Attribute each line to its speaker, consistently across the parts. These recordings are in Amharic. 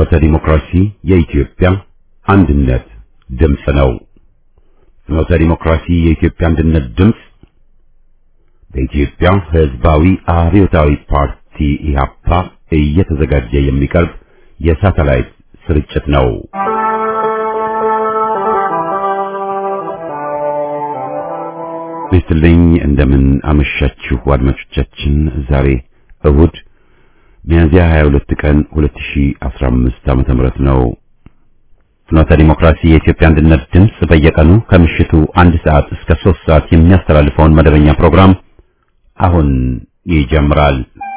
Speaker 1: ፍኖተ ዲሞክራሲ የኢትዮጵያ አንድነት ድምፅ ነው። ፍኖተ ዲሞክራሲ የኢትዮጵያ አንድነት ድምፅ በኢትዮጵያ ሕዝባዊ አብዮታዊ ፓርቲ ኢህአፓ እየተዘጋጀ የሚቀርብ የሳተላይት ስርጭት ነው። ይስጥልኝ እንደምን አመሻችሁ አድማጮቻችን። ዛሬ እሁድ ሚያዝያ 22 ቀን 2015 ዓመተ ምህረት ነው። ፍኖተ ዲሞክራሲ የኢትዮጵያ አንድነት ድምፅ በየቀኑ ከምሽቱ አንድ ሰዓት እስከ 3 ሰዓት የሚያስተላልፈውን መደበኛ ፕሮግራም አሁን ይጀምራል።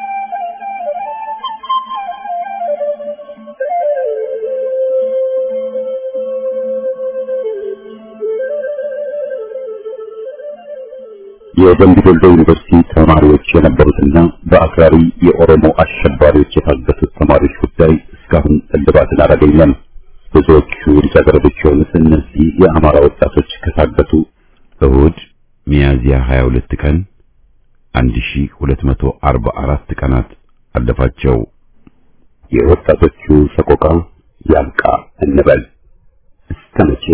Speaker 1: የደምቢ ዶሎ ዩኒቨርሲቲ ተማሪዎች የነበሩትና በአክራሪ የኦሮሞ አሸባሪዎች የታገቱት ተማሪዎች ጉዳይ እስካሁን እልባትን አላገኘም። ብዙዎቹ ልጃገረዶች የሆኑት እነዚህ የአማራ ወጣቶች ከታገቱ እሁድ ሚያዝያ 22 ቀን 1244 ቀናት አለፋቸው። የወጣቶቹ ሰቆቃ ያብቃ እንበል እስከ መቼ?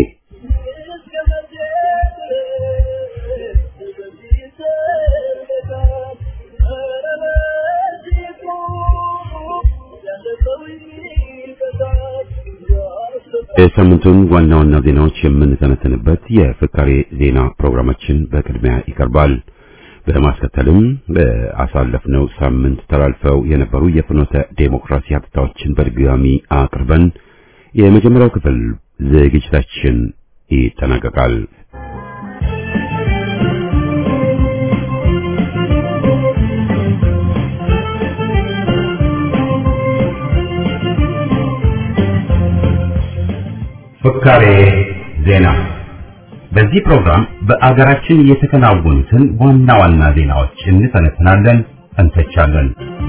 Speaker 1: የሳምንቱን ዋና ዋና ዜናዎች የምንተነተንበት የፍካሬ ዜና ፕሮግራማችን በቅድሚያ ይቀርባል። በማስከተልም በአሳለፍነው ሳምንት ተላልፈው የነበሩ የፍኖተ ዴሞክራሲ ሀብታዎችን በድጋሚ አቅርበን የመጀመሪያው ክፍል ዝግጅታችን ይጠናቀቃል። ፍካሬ ዜና። በዚህ ፕሮግራም በአገራችን የተከናወኑትን ዋና ዋና ዜናዎች እንተነትናለን፣ እንተቻለን።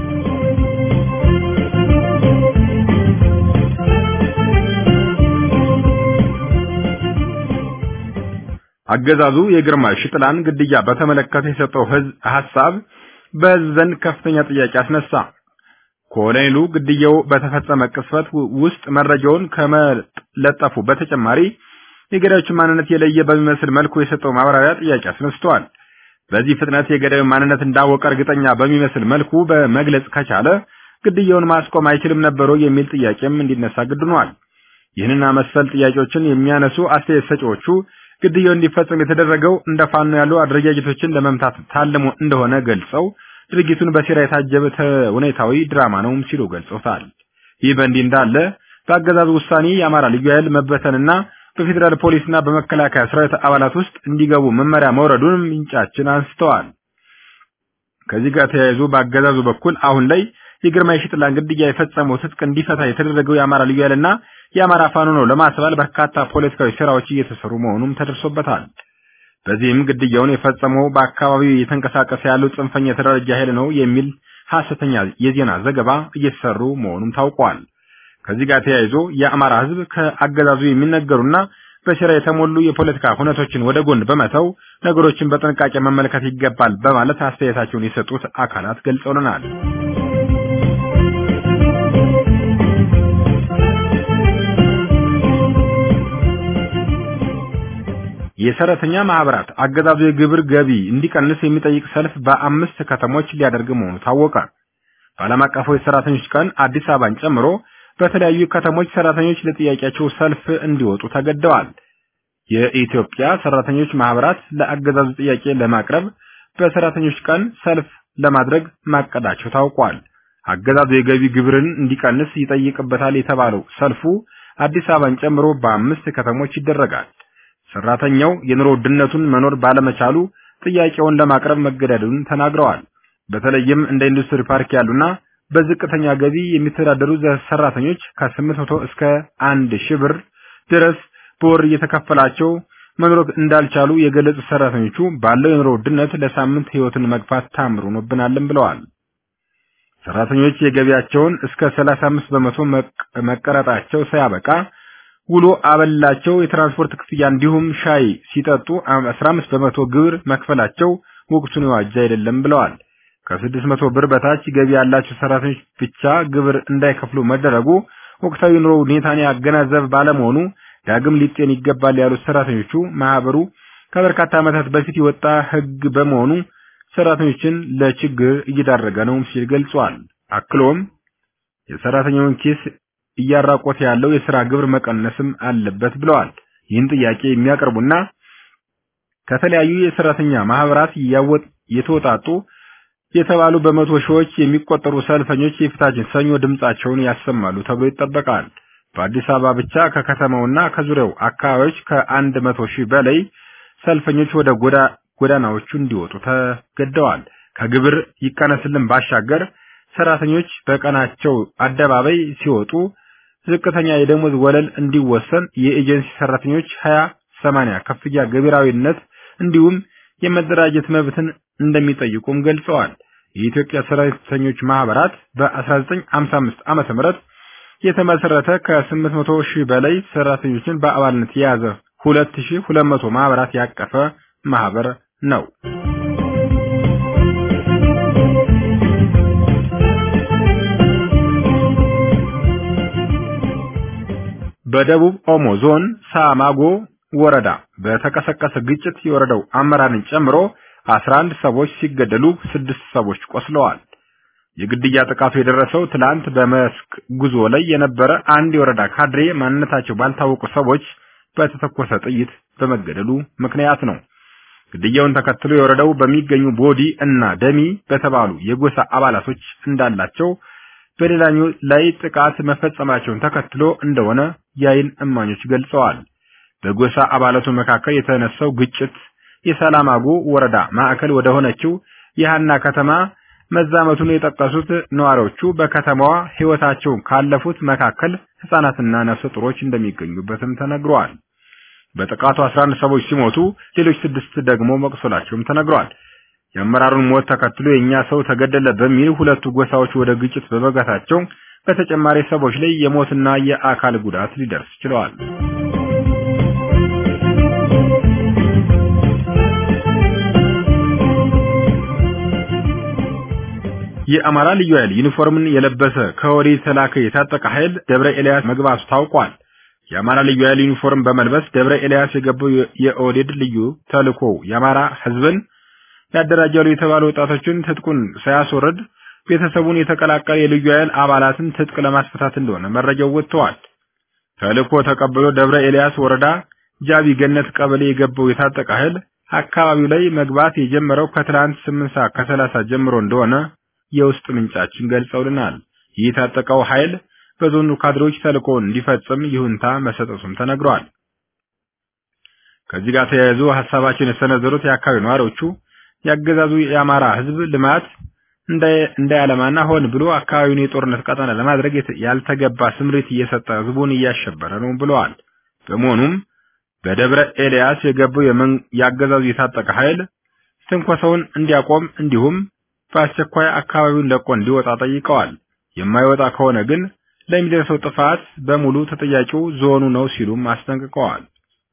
Speaker 2: አገዛዙ የግርማይ ሽጥላን ግድያ በተመለከተ የሰጠው ህዝብ ሐሳብ በህዝብ ዘንድ ከፍተኛ ጥያቄ አስነሳ። ኮሎኔሉ ግድያው በተፈጸመ ቅስፈት ውስጥ መረጃውን ከመለጠፉ በተጨማሪ የገዳዮችን ማንነት የለየ በሚመስል መልኩ የሰጠው ማብራሪያ ጥያቄ አስነስተዋል። በዚህ ፍጥነት የገዳዩን ማንነት እንዳወቀ እርግጠኛ በሚመስል መልኩ በመግለጽ ከቻለ ግድያውን ማስቆም አይችልም ነበሮ የሚል ጥያቄም እንዲነሳ ግድኗል። ይህንና መሰል ጥያቄዎችን የሚያነሱ አስተያየት ሰጪዎቹ ግድያው እንዲፈጸም የተደረገው እንደ ፋኖ ያሉ አደረጃጀቶችን ለመምታት ታልሞ እንደሆነ ገልጸው ድርጊቱን በሴራ የታጀበ ተውኔታዊ ድራማ ነው ሲሉ ገልጸውታል። ይህ በእንዲህ እንዳለ በአገዛዙ ውሳኔ የአማራ ልዩ ኃይል መበተንና በፌዴራል ፖሊስና በመከላከያ ሰራዊት አባላት ውስጥ እንዲገቡ መመሪያ መውረዱን ምንጫችን አንስተዋል። ከዚህ ጋር ተያይዞ በአገዛዙ በኩል አሁን ላይ የግርማይ ሽጥላን ግድያ የፈጸመው ትጥቅ እንዲፈታ የተደረገው የአማራ ልዩ ኃይልና የአማራ ፋኖ ነው ለማስባል በርካታ ፖለቲካዊ ስራዎች እየተሰሩ መሆኑም ተደርሶበታል። በዚህም ግድያውን የፈጸመው በአካባቢው እየተንቀሳቀሰ ያለው ጽንፈኛ የተደራጀ ኃይል ነው የሚል ሐሰተኛ የዜና ዘገባ እየተሰሩ መሆኑም ታውቋል። ከዚህ ጋር ተያይዞ የአማራ ሕዝብ ከአገዛዙ የሚነገሩና በሴራ የተሞሉ የፖለቲካ ሁነቶችን ወደ ጎን በመተው ነገሮችን በጥንቃቄ መመልከት ይገባል በማለት አስተያየታቸውን የሰጡት አካላት ገልጸውልናል። የሰራተኛ ማህበራት አገዛዙ የግብር ገቢ እንዲቀንስ የሚጠይቅ ሰልፍ በአምስት ከተሞች ሊያደርግ መሆኑ ታወቀ። በዓለም አቀፉ የሰራተኞች ቀን አዲስ አበባን ጨምሮ በተለያዩ ከተሞች ሰራተኞች ለጥያቄያቸው ሰልፍ እንዲወጡ ተገደዋል። የኢትዮጵያ ሰራተኞች ማህበራት ለአገዛዙ ጥያቄ ለማቅረብ በሰራተኞች ቀን ሰልፍ ለማድረግ ማቀዳቸው ታውቋል። አገዛዙ የገቢ ግብርን እንዲቀንስ ይጠይቅበታል የተባለው ሰልፉ አዲስ አበባን ጨምሮ በአምስት ከተሞች ይደረጋል። ሰራተኛው የኑሮ ውድነቱን መኖር ባለመቻሉ ጥያቄውን ለማቅረብ መገደዱን ተናግረዋል። በተለይም እንደ ኢንዱስትሪ ፓርክ ያሉና በዝቅተኛ ገቢ የሚተዳደሩ ሰራተኞች ከ800 እስከ 1000 ብር ድረስ በወር እየተከፈላቸው መኖር እንዳልቻሉ የገለጹ ሰራተኞቹ ባለው የኑሮ ውድነት ለሳምንት ህይወትን መግፋት ታምሩ ሆኖብናልም ብለዋል። ሰራተኞች የገቢያቸውን እስከ 35 በመቶ መቀረጣቸው ሳያበቃ ውሎ አበላቸው፣ የትራንስፖርት ክፍያ እንዲሁም ሻይ ሲጠጡ 15 በመቶ ግብር መክፈላቸው ወቅቱን የዋጀ አይደለም ብለዋል። ከ600 ብር በታች ገቢ ያላቸው ሰራተኞች ብቻ ግብር እንዳይከፍሉ መደረጉ ወቅታዊ ኑሮ ሁኔታን ያገናዘብ ባለመሆኑ ዳግም ሊጤን ይገባል ያሉት ሰራተኞቹ ማህበሩ ከበርካታ ዓመታት በፊት የወጣ ህግ በመሆኑ ሰራተኞችን ለችግር እየዳረገ ነው ሲል ገልጿል። አክሎም የሰራተኛውን ኪስ እያራቆተ ያለው የሥራ ግብር መቀነስም አለበት ብለዋል። ይህን ጥያቄ የሚያቀርቡና ከተለያዩ የሰራተኛ ማህበራት ያወጥ የተወጣጡ የተባሉ በመቶ ሺዎች የሚቆጠሩ ሰልፈኞች የፊታችን ሰኞ ድምጻቸውን ያሰማሉ ተብሎ ይጠበቃል። በአዲስ አበባ ብቻ ከከተማውና ከዙሪያው አካባቢዎች ከአንድ መቶ ሺህ በላይ ሰልፈኞች ወደ ጎዳናዎቹ እንዲወጡ ተገደዋል። ከግብር ይቀነስልን ባሻገር ሰራተኞች በቀናቸው አደባባይ ሲወጡ ዝቅተኛ የደሞዝ ወለል እንዲወሰን የኤጀንሲ ሰራተኞች 20 80 ከፍያ ገቢራዊነት እንዲሁም የመደራጀት መብትን እንደሚጠይቁም ገልጸዋል። የኢትዮጵያ ሰራተኞች ማህበራት በ1955 ዓመተ ምህረት የተመሰረተ ከ800 ሺህ በላይ ሰራተኞችን በአባልነት የያዘ 2200 ማህበራት ያቀፈ ማህበር ነው። በደቡብ ኦሞ ዞን ሳማጎ ወረዳ በተቀሰቀሰ ግጭት የወረዳው አመራርን ጨምሮ 11 ሰዎች ሲገደሉ ስድስት ሰዎች ቆስለዋል። የግድያ ጥቃቱ የደረሰው ትላንት በመስክ ጉዞ ላይ የነበረ አንድ የወረዳ ካድሬ ማንነታቸው ባልታወቁ ሰዎች በተተኮሰ ጥይት በመገደሉ ምክንያት ነው። ግድያውን ተከትሎ የወረዳው በሚገኙ ቦዲ እና ደሚ በተባሉ የጎሳ አባላቶች እንዳላቸው በሌላኛው ላይ ጥቃት መፈጸማቸውን ተከትሎ እንደሆነ የአይን እማኞች ገልጸዋል። በጎሳ አባላቱ መካከል የተነሳው ግጭት የሰላማጎ ወረዳ ማዕከል ወደ ሆነችው የሃና ከተማ መዛመቱን የጠቀሱት ነዋሪዎቹ በከተማዋ ሕይወታቸውን ካለፉት መካከል ሕፃናትና ነፍሰ ጡሮች እንደሚገኙበትም ተነግሯል። በጥቃቱ 11 ሰዎች ሲሞቱ ሌሎች ስድስት ደግሞ መቁሰላቸውም ተነግሯል። የአመራሩን ሞት ተከትሎ የኛ ሰው ተገደለ በሚል ሁለቱ ጎሳዎች ወደ ግጭት በመጋታቸው በተጨማሪ ሰዎች ላይ የሞትና የአካል ጉዳት ሊደርስ ችለዋል። የአማራ ልዩ ኃይል ዩኒፎርምን የለበሰ ከወዲህ የተላከ የታጠቀ ኃይል ደብረ ኤልያስ መግባቱ ታውቋል። የአማራ ልዩ ኃይል ዩኒፎርም በመልበስ ደብረ ኤልያስ የገባው የኦህዴድ ልዩ ተልእኮ የአማራ ሕዝብን ያደራጃሉ የተባሉ ወጣቶችን ትጥቁን ሳያስወርድ ቤተሰቡን የተቀላቀለ የልዩ ኃይል አባላትን ትጥቅ ለማስፈታት እንደሆነ መረጃው ወጥተዋል። ተልእኮ ተቀብሎ ደብረ ኤልያስ ወረዳ ጃቢ ገነት ቀበሌ የገባው የታጠቀ ኃይል አካባቢው ላይ መግባት የጀመረው ከትላንት 8 ሰዓት ከ30 ጀምሮ እንደሆነ የውስጥ ምንጫችን ገልጸውልናል። ይህ የታጠቀው ኃይል በዞኑ ካድሬዎች ተልእኮውን እንዲፈጽም ይሁንታ መሰጠቱም ተነግሯል። ከዚህ ጋር ተያይዞ ሀሳባቸውን የሰነዘሩት የአካባቢ ነዋሪዎቹ ያገዛዙ የአማራ ሕዝብ ልማት እንዳያለማና ሆን ብሎ አካባቢውን የጦርነት ቀጠና ለማድረግ ያልተገባ ስምሪት እየሰጠ ሕዝቡን እያሸበረ ነው ብለዋል። በመሆኑም በደብረ ኤልያስ የገባው ያገዛዙ የታጠቀ ኃይል ትንኮሳውን እንዲያቆም እንዲሁም በአስቸኳይ አካባቢውን ለቆ እንዲወጣ ጠይቀዋል። የማይወጣ ከሆነ ግን ለሚደርሰው ጥፋት በሙሉ ተጠያቂው ዞኑ ነው ሲሉም አስጠንቅቀዋል።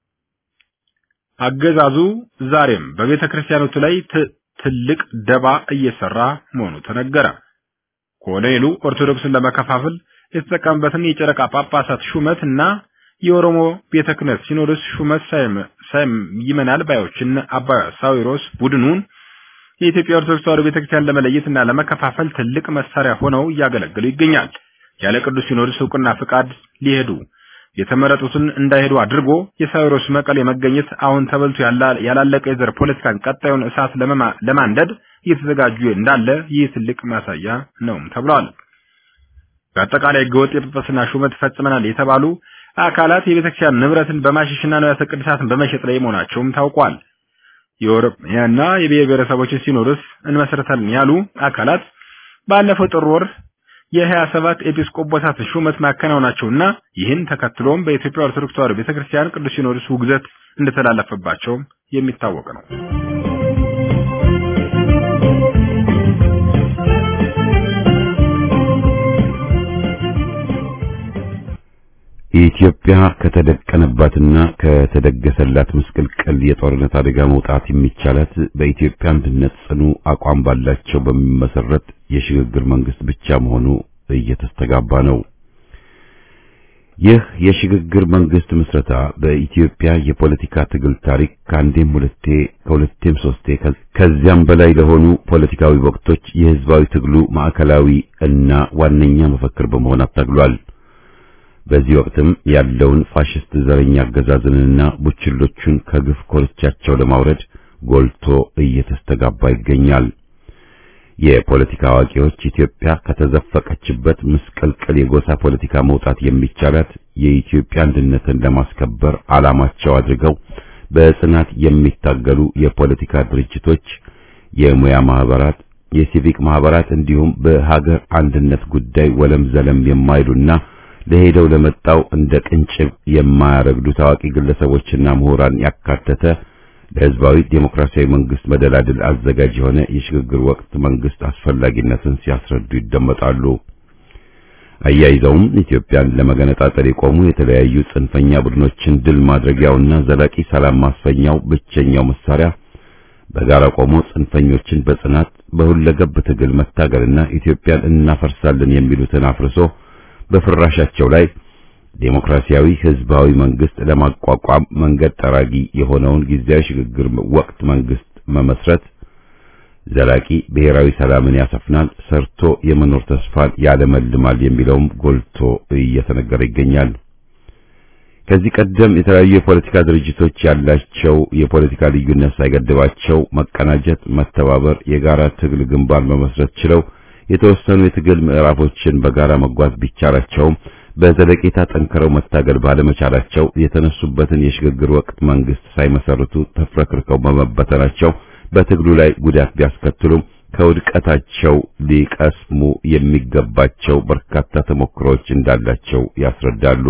Speaker 2: አገዛዙ ዛሬም በቤተ ክርስቲያኖቱ ላይ ትልቅ ደባ እየሰራ መሆኑ ተነገረ። ኮሎኔሉ ኦርቶዶክስን ለመከፋፈል የተጠቀመበትን የጨረቃ ጳጳሳት ሹመት እና የኦሮሞ ቤተ ክህነት ሲኖዶስ ሹመት ሳይም ይመናል ባዮችን አባ ሳዊሮስ ቡድኑን የኢትዮጵያ ኦርቶዶክስ ተዋሕዶ ቤተክርስቲያን ለመለየትና ለመከፋፈል ትልቅ መሳሪያ ሆነው እያገለገሉ ይገኛል። ያለ ቅዱስ ሲኖዶስ እውቅና ፍቃድ ሊሄዱ የተመረጡትን እንዳይሄዱ አድርጎ የሳዊሮስ መቀሌ መገኘት አሁን ተበልቶ ያላለቀ የዘር ፖለቲካን ቀጣዩን እሳት ለማንደድ እየተዘጋጁ እንዳለ ይህ ትልቅ ማሳያ ነው ተብሏል። በአጠቃላይ ህገወጥ የጵጵስና ሹመት ፈጽመናል የተባሉ አካላት የቤተክርስቲያን ንብረትን በማሸሽና ንዋያተ ቅድሳትን በመሸጥ ላይ መሆናቸውም ታውቋል። የኦሮሚያና የብሔር ብሔረሰቦችን ሲኖዶስ እንመሰረታለን ያሉ አካላት ባለፈው ጥር ወር የሀያ ሰባት ኤጲስቆጶሳት ሹመት ማከናወናቸውና ይህን ተከትሎም በኢትዮጵያ ኦርቶዶክስ ተዋሕዶ ቤተክርስቲያን ቅዱስ ሲኖዶስ ውግዘት እንደተላለፈባቸው የሚታወቅ ነው።
Speaker 1: ኢትዮጵያ ከተደቀነባትና ከተደገሰላት ምስቅልቅል የጦርነት አደጋ መውጣት የሚቻላት በኢትዮጵያ አንድነት ጽኑ አቋም ባላቸው በሚመሰረት የሽግግር መንግስት ብቻ መሆኑ እየተስተጋባ ነው። ይህ የሽግግር መንግስት ምስረታ በኢትዮጵያ የፖለቲካ ትግል ታሪክ ከአንዴም ሁለቴ ከሁለቴም ሶስቴ ከዚያም በላይ ለሆኑ ፖለቲካዊ ወቅቶች የህዝባዊ ትግሉ ማዕከላዊ እና ዋነኛ መፈክር በመሆን አታግሏል። በዚህ ወቅትም ያለውን ፋሽስት ዘረኛ አገዛዝንና ቡችሎቹን ከግፍ ኮርቻቸው ለማውረድ ጎልቶ እየተስተጋባ ይገኛል። የፖለቲካ አዋቂዎች ኢትዮጵያ ከተዘፈቀችበት ምስቅልቅል የጎሳ ፖለቲካ መውጣት የሚቻላት የኢትዮጵያ አንድነትን ለማስከበር ዓላማቸው አድርገው በጽናት የሚታገሉ የፖለቲካ ድርጅቶች፣ የሙያ ማህበራት፣ የሲቪክ ማህበራት እንዲሁም በሀገር አንድነት ጉዳይ ወለም ዘለም የማይሉና ለሄደው ለመጣው እንደ ቅንጭብ የማያረግዱ ታዋቂ ግለሰቦችና ምሁራን ያካተተ ለህዝባዊ ዴሞክራሲያዊ መንግስት መደላድል አዘጋጅ የሆነ የሽግግር ወቅት መንግስት አስፈላጊነትን ሲያስረዱ ይደመጣሉ። አያይዘውም ኢትዮጵያን ለመገነጣጠል የቆሙ የተለያዩ ጽንፈኛ ቡድኖችን ድል ማድረጊያውና ዘላቂ ሰላም ማስፈኛው ብቸኛው መሳሪያ በጋራ ቆሞ ጽንፈኞችን በጽናት በሁለገብ ትግል መታገልና ኢትዮጵያን እናፈርሳለን የሚሉትን አፍርሶ በፍራሻቸው ላይ ዴሞክራሲያዊ ህዝባዊ መንግስት ለማቋቋም መንገድ ጠራጊ የሆነውን ጊዜያዊ ሽግግር ወቅት መንግስት መመስረት ዘላቂ ብሔራዊ ሰላምን ያሰፍናል፣ ሰርቶ የመኖር ተስፋን ያለመልማል የሚለውም ጎልቶ እየተነገረ ይገኛል። ከዚህ ቀደም የተለያዩ የፖለቲካ ድርጅቶች ያላቸው የፖለቲካ ልዩነት ሳይገድባቸው መቀናጀት፣ መተባበር፣ የጋራ ትግል ግንባር መመስረት ችለው የተወሰኑ የትግል ምዕራፎችን በጋራ መጓዝ ቢቻላቸውም በዘለቄታ ጠንክረው መታገል ባለመቻላቸው የተነሱበትን የሽግግር ወቅት መንግስት ሳይመሰርቱ ተፍረክርከው በመበተናቸው በትግሉ ላይ ጉዳት ቢያስከትሉም ከውድቀታቸው ሊቀስሙ የሚገባቸው በርካታ ተሞክሮዎች እንዳላቸው ያስረዳሉ።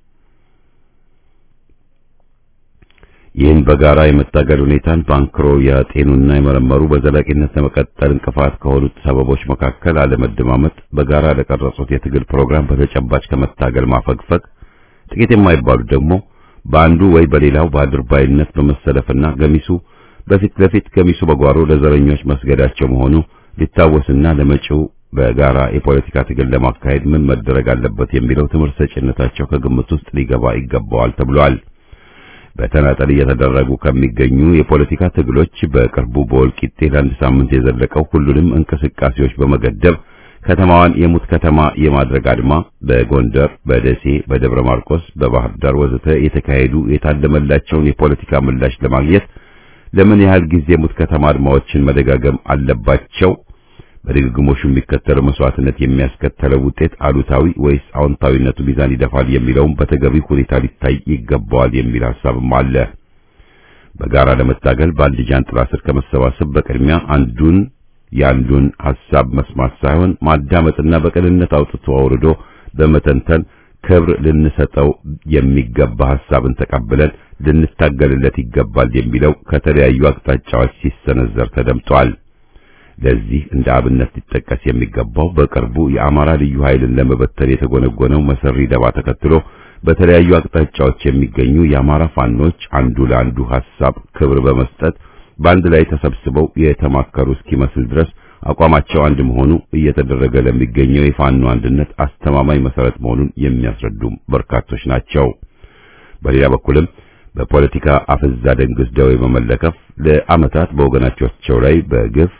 Speaker 1: ይህን በጋራ የመታገል ሁኔታን ባንክሮ ያጤኑና የመረመሩ በዘላቂነት ለመቀጠል እንቅፋት ከሆኑት ሰበቦች መካከል አለመደማመጥ፣ በጋራ ለቀረጹት የትግል ፕሮግራም በተጨባጭ ከመታገል ማፈግፈግ፣ ጥቂት የማይባሉት ደግሞ በአንዱ ወይ በሌላው በአድርባይነት በመሰለፍና ገሚሱ በፊት ለፊት ገሚሱ በጓሮ ለዘረኞች መስገዳቸው መሆኑ ሊታወስና ለመጪው በጋራ የፖለቲካ ትግል ለማካሄድ ምን መደረግ አለበት የሚለው ትምህርት ሰጪነታቸው ከግምት ውስጥ ሊገባ ይገባዋል ተብሏል። በተናጠል እየተደረጉ ከሚገኙ የፖለቲካ ትግሎች በቅርቡ በወልቂጤ ለአንድ ሳምንት የዘለቀው ሁሉንም እንቅስቃሴዎች በመገደብ ከተማዋን የሙት ከተማ የማድረግ አድማ በጎንደር፣ በደሴ፣ በደብረ ማርቆስ፣ በባህር ዳር ወዘተ የተካሄዱ የታለመላቸውን የፖለቲካ ምላሽ ለማግኘት ለምን ያህል ጊዜ ሙት ከተማ አድማዎችን መደጋገም አለባቸው? በድግግሞሹ የሚከተለው መስዋዕትነት የሚያስከተለው ውጤት አሉታዊ ወይስ አዎንታዊነቱ ሚዛን ይደፋል የሚለውም በተገቢ ሁኔታ ሊታይ ይገባዋል የሚል ሐሳብም አለ። በጋራ ለመታገል በአንድ ጃንጥላ ስር ከመሰባሰብ በቅድሚያ አንዱን የአንዱን ሐሳብ መስማት ሳይሆን ማዳመጥና በቅንነት አውጥቶ አውርዶ በመተንተን ክብር ልንሰጠው የሚገባ ሐሳብን ተቀብለን ልንታገልለት ይገባል የሚለው ከተለያዩ አቅጣጫዎች ሲሰነዘር ተደምጧል። ለዚህ እንደ አብነት ሊጠቀስ የሚገባው በቅርቡ የአማራ ልዩ ኃይልን ለመበተን የተጎነጎነው መሰሪ ደባ ተከትሎ በተለያዩ አቅጣጫዎች የሚገኙ የአማራ ፋኖች አንዱ ለአንዱ ሐሳብ ክብር በመስጠት በአንድ ላይ ተሰብስበው የተማከሩ እስኪመስል ድረስ አቋማቸው አንድ መሆኑ እየተደረገ ለሚገኘው የፋኖ አንድነት አስተማማኝ መሰረት መሆኑን የሚያስረዱም በርካቶች ናቸው። በሌላ በኩልም በፖለቲካ አፍዛ ደንግስ ደዌ በመለከፍ ለዓመታት በወገናቸው ላይ በግፍ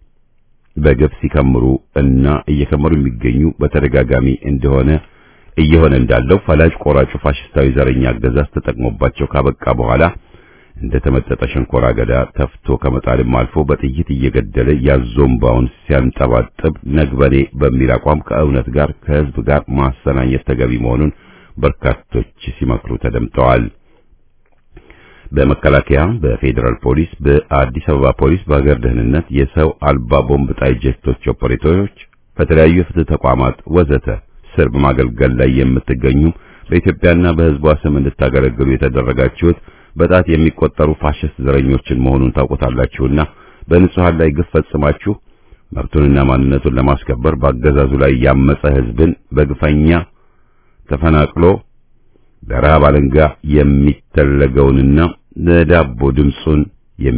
Speaker 1: በግፍ ሲከምሩ እና እየከመሩ የሚገኙ በተደጋጋሚ እንደሆነ እየሆነ እንዳለው ፈላጭ ቆራጩ ፋሽስታዊ ዘረኛ አገዛዝ ተጠቅሞባቸው ካበቃ በኋላ እንደ ተመጠጠ ሸንኮራ አገዳ ተፍቶ ከመጣልም አልፎ በጥይት እየገደለ ያዞምባውን ሲያንጠባጥብ ነግበኔ በሚል አቋም ከእውነት ጋር ከሕዝብ ጋር ማሰናኘት ተገቢ መሆኑን በርካቶች ሲመክሩ ተደምጠዋል። በመከላከያ፣ በፌዴራል ፖሊስ፣ በአዲስ አበባ ፖሊስ፣ በሀገር ደህንነት፣ የሰው አልባ ቦምብ ጣይ ጄቶች ኦፐሬተሮች፣ ከተለያዩ የፍትህ ተቋማት ወዘተ ስር በማገልገል ላይ የምትገኙ በኢትዮጵያና በሕዝቧ ስም እንድታገለግሉ የተደረጋችሁት በጣት የሚቆጠሩ ፋሽስት ዘረኞችን መሆኑን ታውቁታላችሁና በንጹሃን ላይ ግፍ ፈጽማችሁ መብቱንና ማንነቱን ለማስከበር በአገዛዙ ላይ ያመፀ ሕዝብን በግፈኛ ተፈናቅሎ በረሃብ አለንጋ የሚተለገውንና ለዳቦ ድምፁን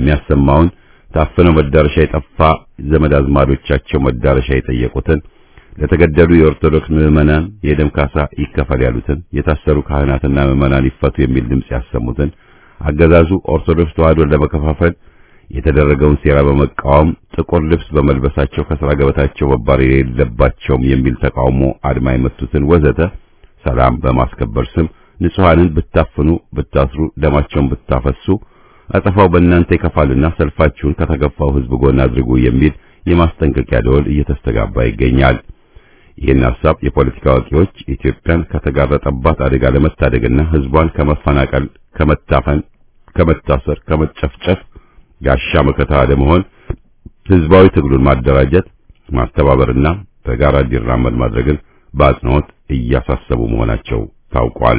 Speaker 1: የሚያሰማውን ታፍነው መዳረሻ የጠፋ ዘመድ አዝማዶቻቸው መዳረሻ የጠየቁትን ለተገደሉ የኦርቶዶክስ ምዕመናን የደም ካሳ ይከፈል ያሉትን፣ የታሰሩ ካህናትና ምዕመናን ይፈቱ የሚል ድምጽ ያሰሙትን፣ አገዛዙ ኦርቶዶክስ ተዋሕዶን ለመከፋፈል የተደረገውን ሴራ በመቃወም ጥቁር ልብስ በመልበሳቸው ከስራ ገበታቸው መባረር የሌለባቸውም የሚል ተቃውሞ አድማ የመቱትን ወዘተ ሰላም በማስከበር ስም ንጹሐንን ብታፍኑ፣ ብታስሩ፣ ደማቸውን ብታፈሱ አጸፋው በእናንተ ይከፋልና ሰልፋችሁን ከተገፋው ሕዝብ ጎን አድርጉ የሚል የማስጠንቀቂያ ደወል እየተስተጋባ ይገኛል። ይህን ሐሳብ የፖለቲካ አዋቂዎች ኢትዮጵያን ከተጋረጠባት አደጋ ለመታደግና ሕዝቧን ከመፈናቀል፣ ከመታፈን፣ ከመታሰር፣ ከመጨፍጨፍ ጋሻ መከታ ለመሆን ሕዝባዊ ትግሉን ማደራጀት፣ ማስተባበርና በጋራ እንዲራመድ ማድረግን በአጽንኦት እያሳሰቡ መሆናቸው ታውቋል።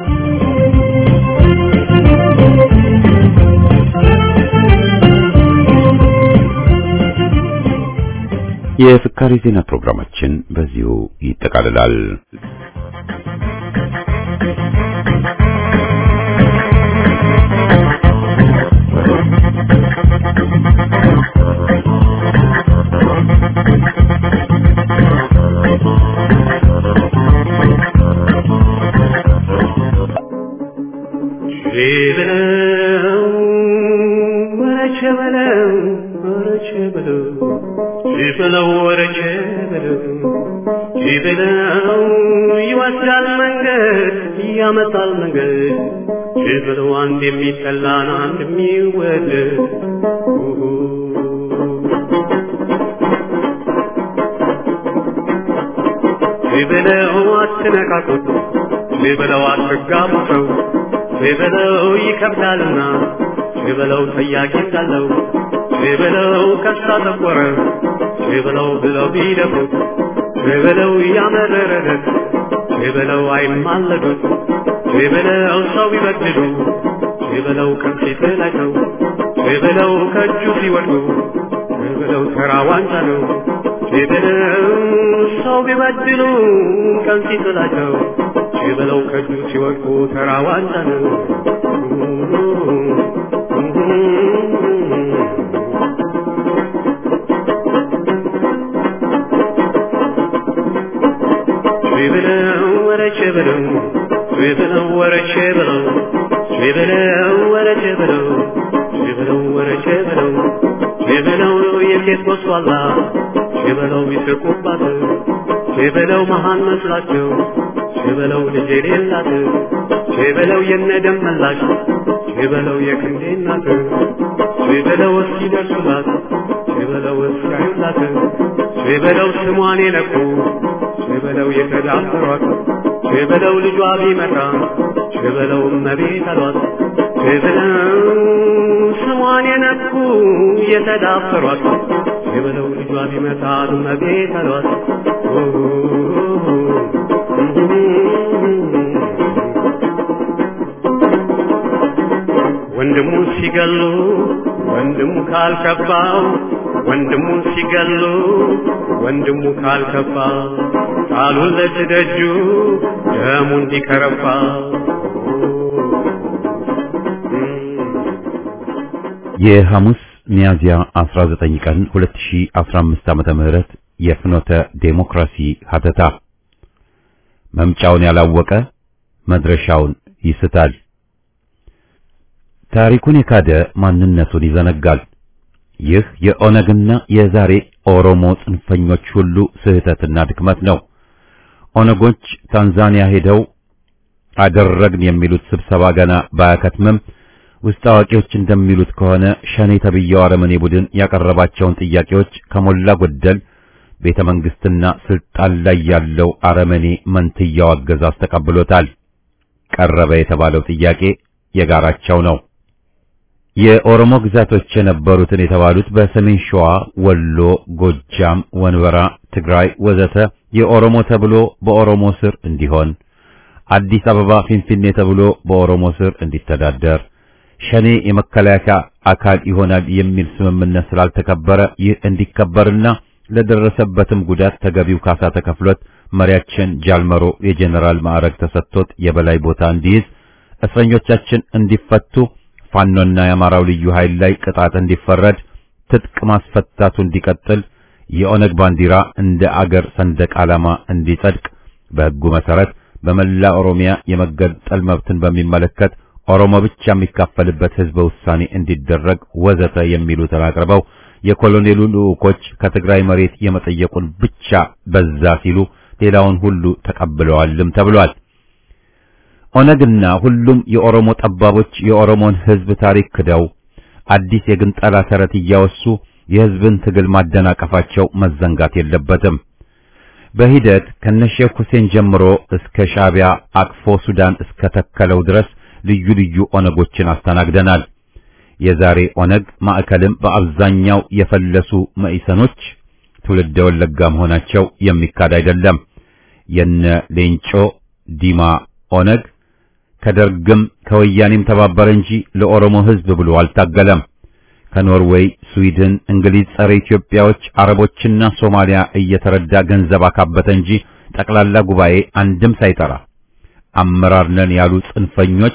Speaker 1: የፍካሪ ዜና ፕሮግራማችን በዚሁ ይጠቃልላል።
Speaker 3: ይወስዳል መንገድ ያመጣል መንገድ ችብለው አንድ የሚጠላን አንድ የሚወደድ ችብለው አትነቃቁት ችብለው አትጋቡ ሰው ችብለው ይከብዳልና ችብለው ጠያቂ እንዳለው ችብለው ከሳ ጠቆረ ችብለው ብለው ቢደፉት ችብለው ያመረረለት ችብለው አይማለዱት ችብለው ሰው ቢበድሉ ችብለው ከፊት ላይ ሰው ችብለው ከእጁ ሲወድቁ ችብለው ተራ ዋንጫ ነው ችብለው ሰው ቢበድሉ ከፊት ላይ ሰው ችብለው ከእጁ ሲወድቁ ተራ ዋንጫ ነው ችብለው ወረቼ ብለው ችብለው ወረቼ ብለው ችብለው ወረቼ ብለው ችብለው ወረቼ ብለው ችብለው የሴት ወስዋላ ችብለው ይስቁባት ችብለው መሃን መስላቸው ችብለው ልጅ የሌላት ችብለው የነደም መላሽ ችብለው የክንዴ እናት ችብለው እስኪደርሱላት ችብለው እስኪያዩላት ችብለው ስሟን የነኩ ችበለው የተዳፈሯት ችበለው ልጇ ቢመጣ ችበለው እመቤት አሏት ችበለው ስሟን የነኩ የተዳፈሯት ችበለው ልጇ ቢመጣ እመቤት አሏት ወንድሙን ሲገሉ ወንድሙ ካልከባው ወንድሙን ሲገሉ ወንድሙ ካልከፋ ቃሉን ለትደጁ ደሙ እንዲከረፋ
Speaker 1: የሐሙስ ሚያዝያ 19 ቀን 2015 ዓመተ ምህረት የፍኖተ ዴሞክራሲ ሀተታ መምጫውን ያላወቀ መድረሻውን ይስታል። ታሪኩን የካደ ማንነቱን ይዘነጋል። ይህ የኦነግና የዛሬ ኦሮሞ ጽንፈኞች ሁሉ ስህተትና ድክመት ነው። ኦነጎች ታንዛኒያ ሄደው አደረግን የሚሉት ስብሰባ ገና ባያከትምም ውስጥ አዋቂዎች እንደሚሉት ከሆነ ሸኔ ተብዬው አረመኔ ቡድን ያቀረባቸውን ጥያቄዎች ከሞላ ጎደል ቤተ መንግስትና ስልጣን ላይ ያለው አረመኔ መንትያው አገዛዝ ተቀብሎታል። ቀረበ የተባለው ጥያቄ የጋራቸው ነው። የኦሮሞ ግዛቶች የነበሩትን የተባሉት በሰሜን ሸዋ፣ ወሎ፣ ጎጃም፣ ወንበራ፣ ትግራይ ወዘተ የኦሮሞ ተብሎ በኦሮሞ ስር እንዲሆን፣ አዲስ አበባ ፊንፊኔ ተብሎ በኦሮሞ ስር እንዲተዳደር፣ ሸኔ የመከላከያ አካል ይሆናል የሚል ስምምነት ስላልተከበረ ይህ እንዲከበርና ለደረሰበትም ጉዳት ተገቢው ካሳ ተከፍሎት መሪያችን ጃልመሮ የጄኔራል ማዕረግ ተሰጥቶት የበላይ ቦታ እንዲይዝ፣ እስረኞቻችን እንዲፈቱ ፋኖና የአማራው ልዩ ኃይል ላይ ቅጣት እንዲፈረድ፣ ትጥቅ ማስፈታቱ እንዲቀጥል፣ የኦነግ ባንዲራ እንደ አገር ሰንደቅ ዓላማ እንዲጸድቅ በሕጉ መሰረት በመላ ኦሮሚያ የመገንጠል መብትን በሚመለከት ኦሮሞ ብቻ የሚካፈልበት ህዝበ ውሳኔ እንዲደረግ ወዘተ የሚሉትን አቅርበው የኮሎኔሉ ልዑኮች ከትግራይ መሬት የመጠየቁን ብቻ በዛ ሲሉ ሌላውን ሁሉ ተቀብለዋልም ተብሏል። ኦነግና ሁሉም የኦሮሞ ጠባቦች የኦሮሞን ህዝብ ታሪክ ክደው አዲስ የግንጠላ ተረት እያወሱ የህዝብን ትግል ማደናቀፋቸው መዘንጋት የለበትም። በሂደት ከነሼክ ሁሴን ጀምሮ እስከ ሻዕቢያ አቅፎ ሱዳን እስከ ተከለው ድረስ ልዩ ልዩ ኦነጎችን አስተናግደናል። የዛሬ ኦነግ ማዕከልም በአብዛኛው የፈለሱ መኢሰኖች ትውልደ ወለጋ መሆናቸው የሚካድ አይደለም። የነ ሌንጮ ዲማ ኦነግ ከደርግም ከወያኔም ተባበረ እንጂ ለኦሮሞ ህዝብ ብሎ አልታገለም። ከኖርዌይ፣ ስዊድን፣ እንግሊዝ ጸረ ኢትዮጵያዎች፣ አረቦችና ሶማሊያ እየተረዳ ገንዘብ አካበተ እንጂ ጠቅላላ ጉባኤ አንድም ሳይጠራ አመራር ነን ያሉ ጽንፈኞች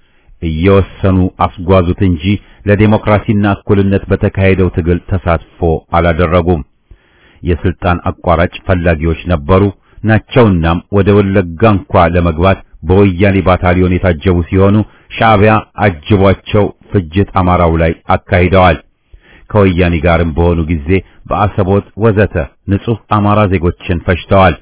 Speaker 1: እየወሰኑ አስጓዙት እንጂ ለዴሞክራሲና እኩልነት በተካሄደው ትግል ተሳትፎ አላደረጉም። የስልጣን አቋራጭ ፈላጊዎች ነበሩ ናቸውናም ወደ ወለጋ እንኳ ለመግባት በወያኔ ባታሊዮን የታጀቡ ሲሆኑ ሻዕቢያ አጅቧቸው ፍጅት አማራው ላይ አካሂደዋል። ከወያኔ ጋርም በሆኑ ጊዜ በአሰቦት ወዘተ ንጹህ አማራ ዜጎችን ፈጅተዋል።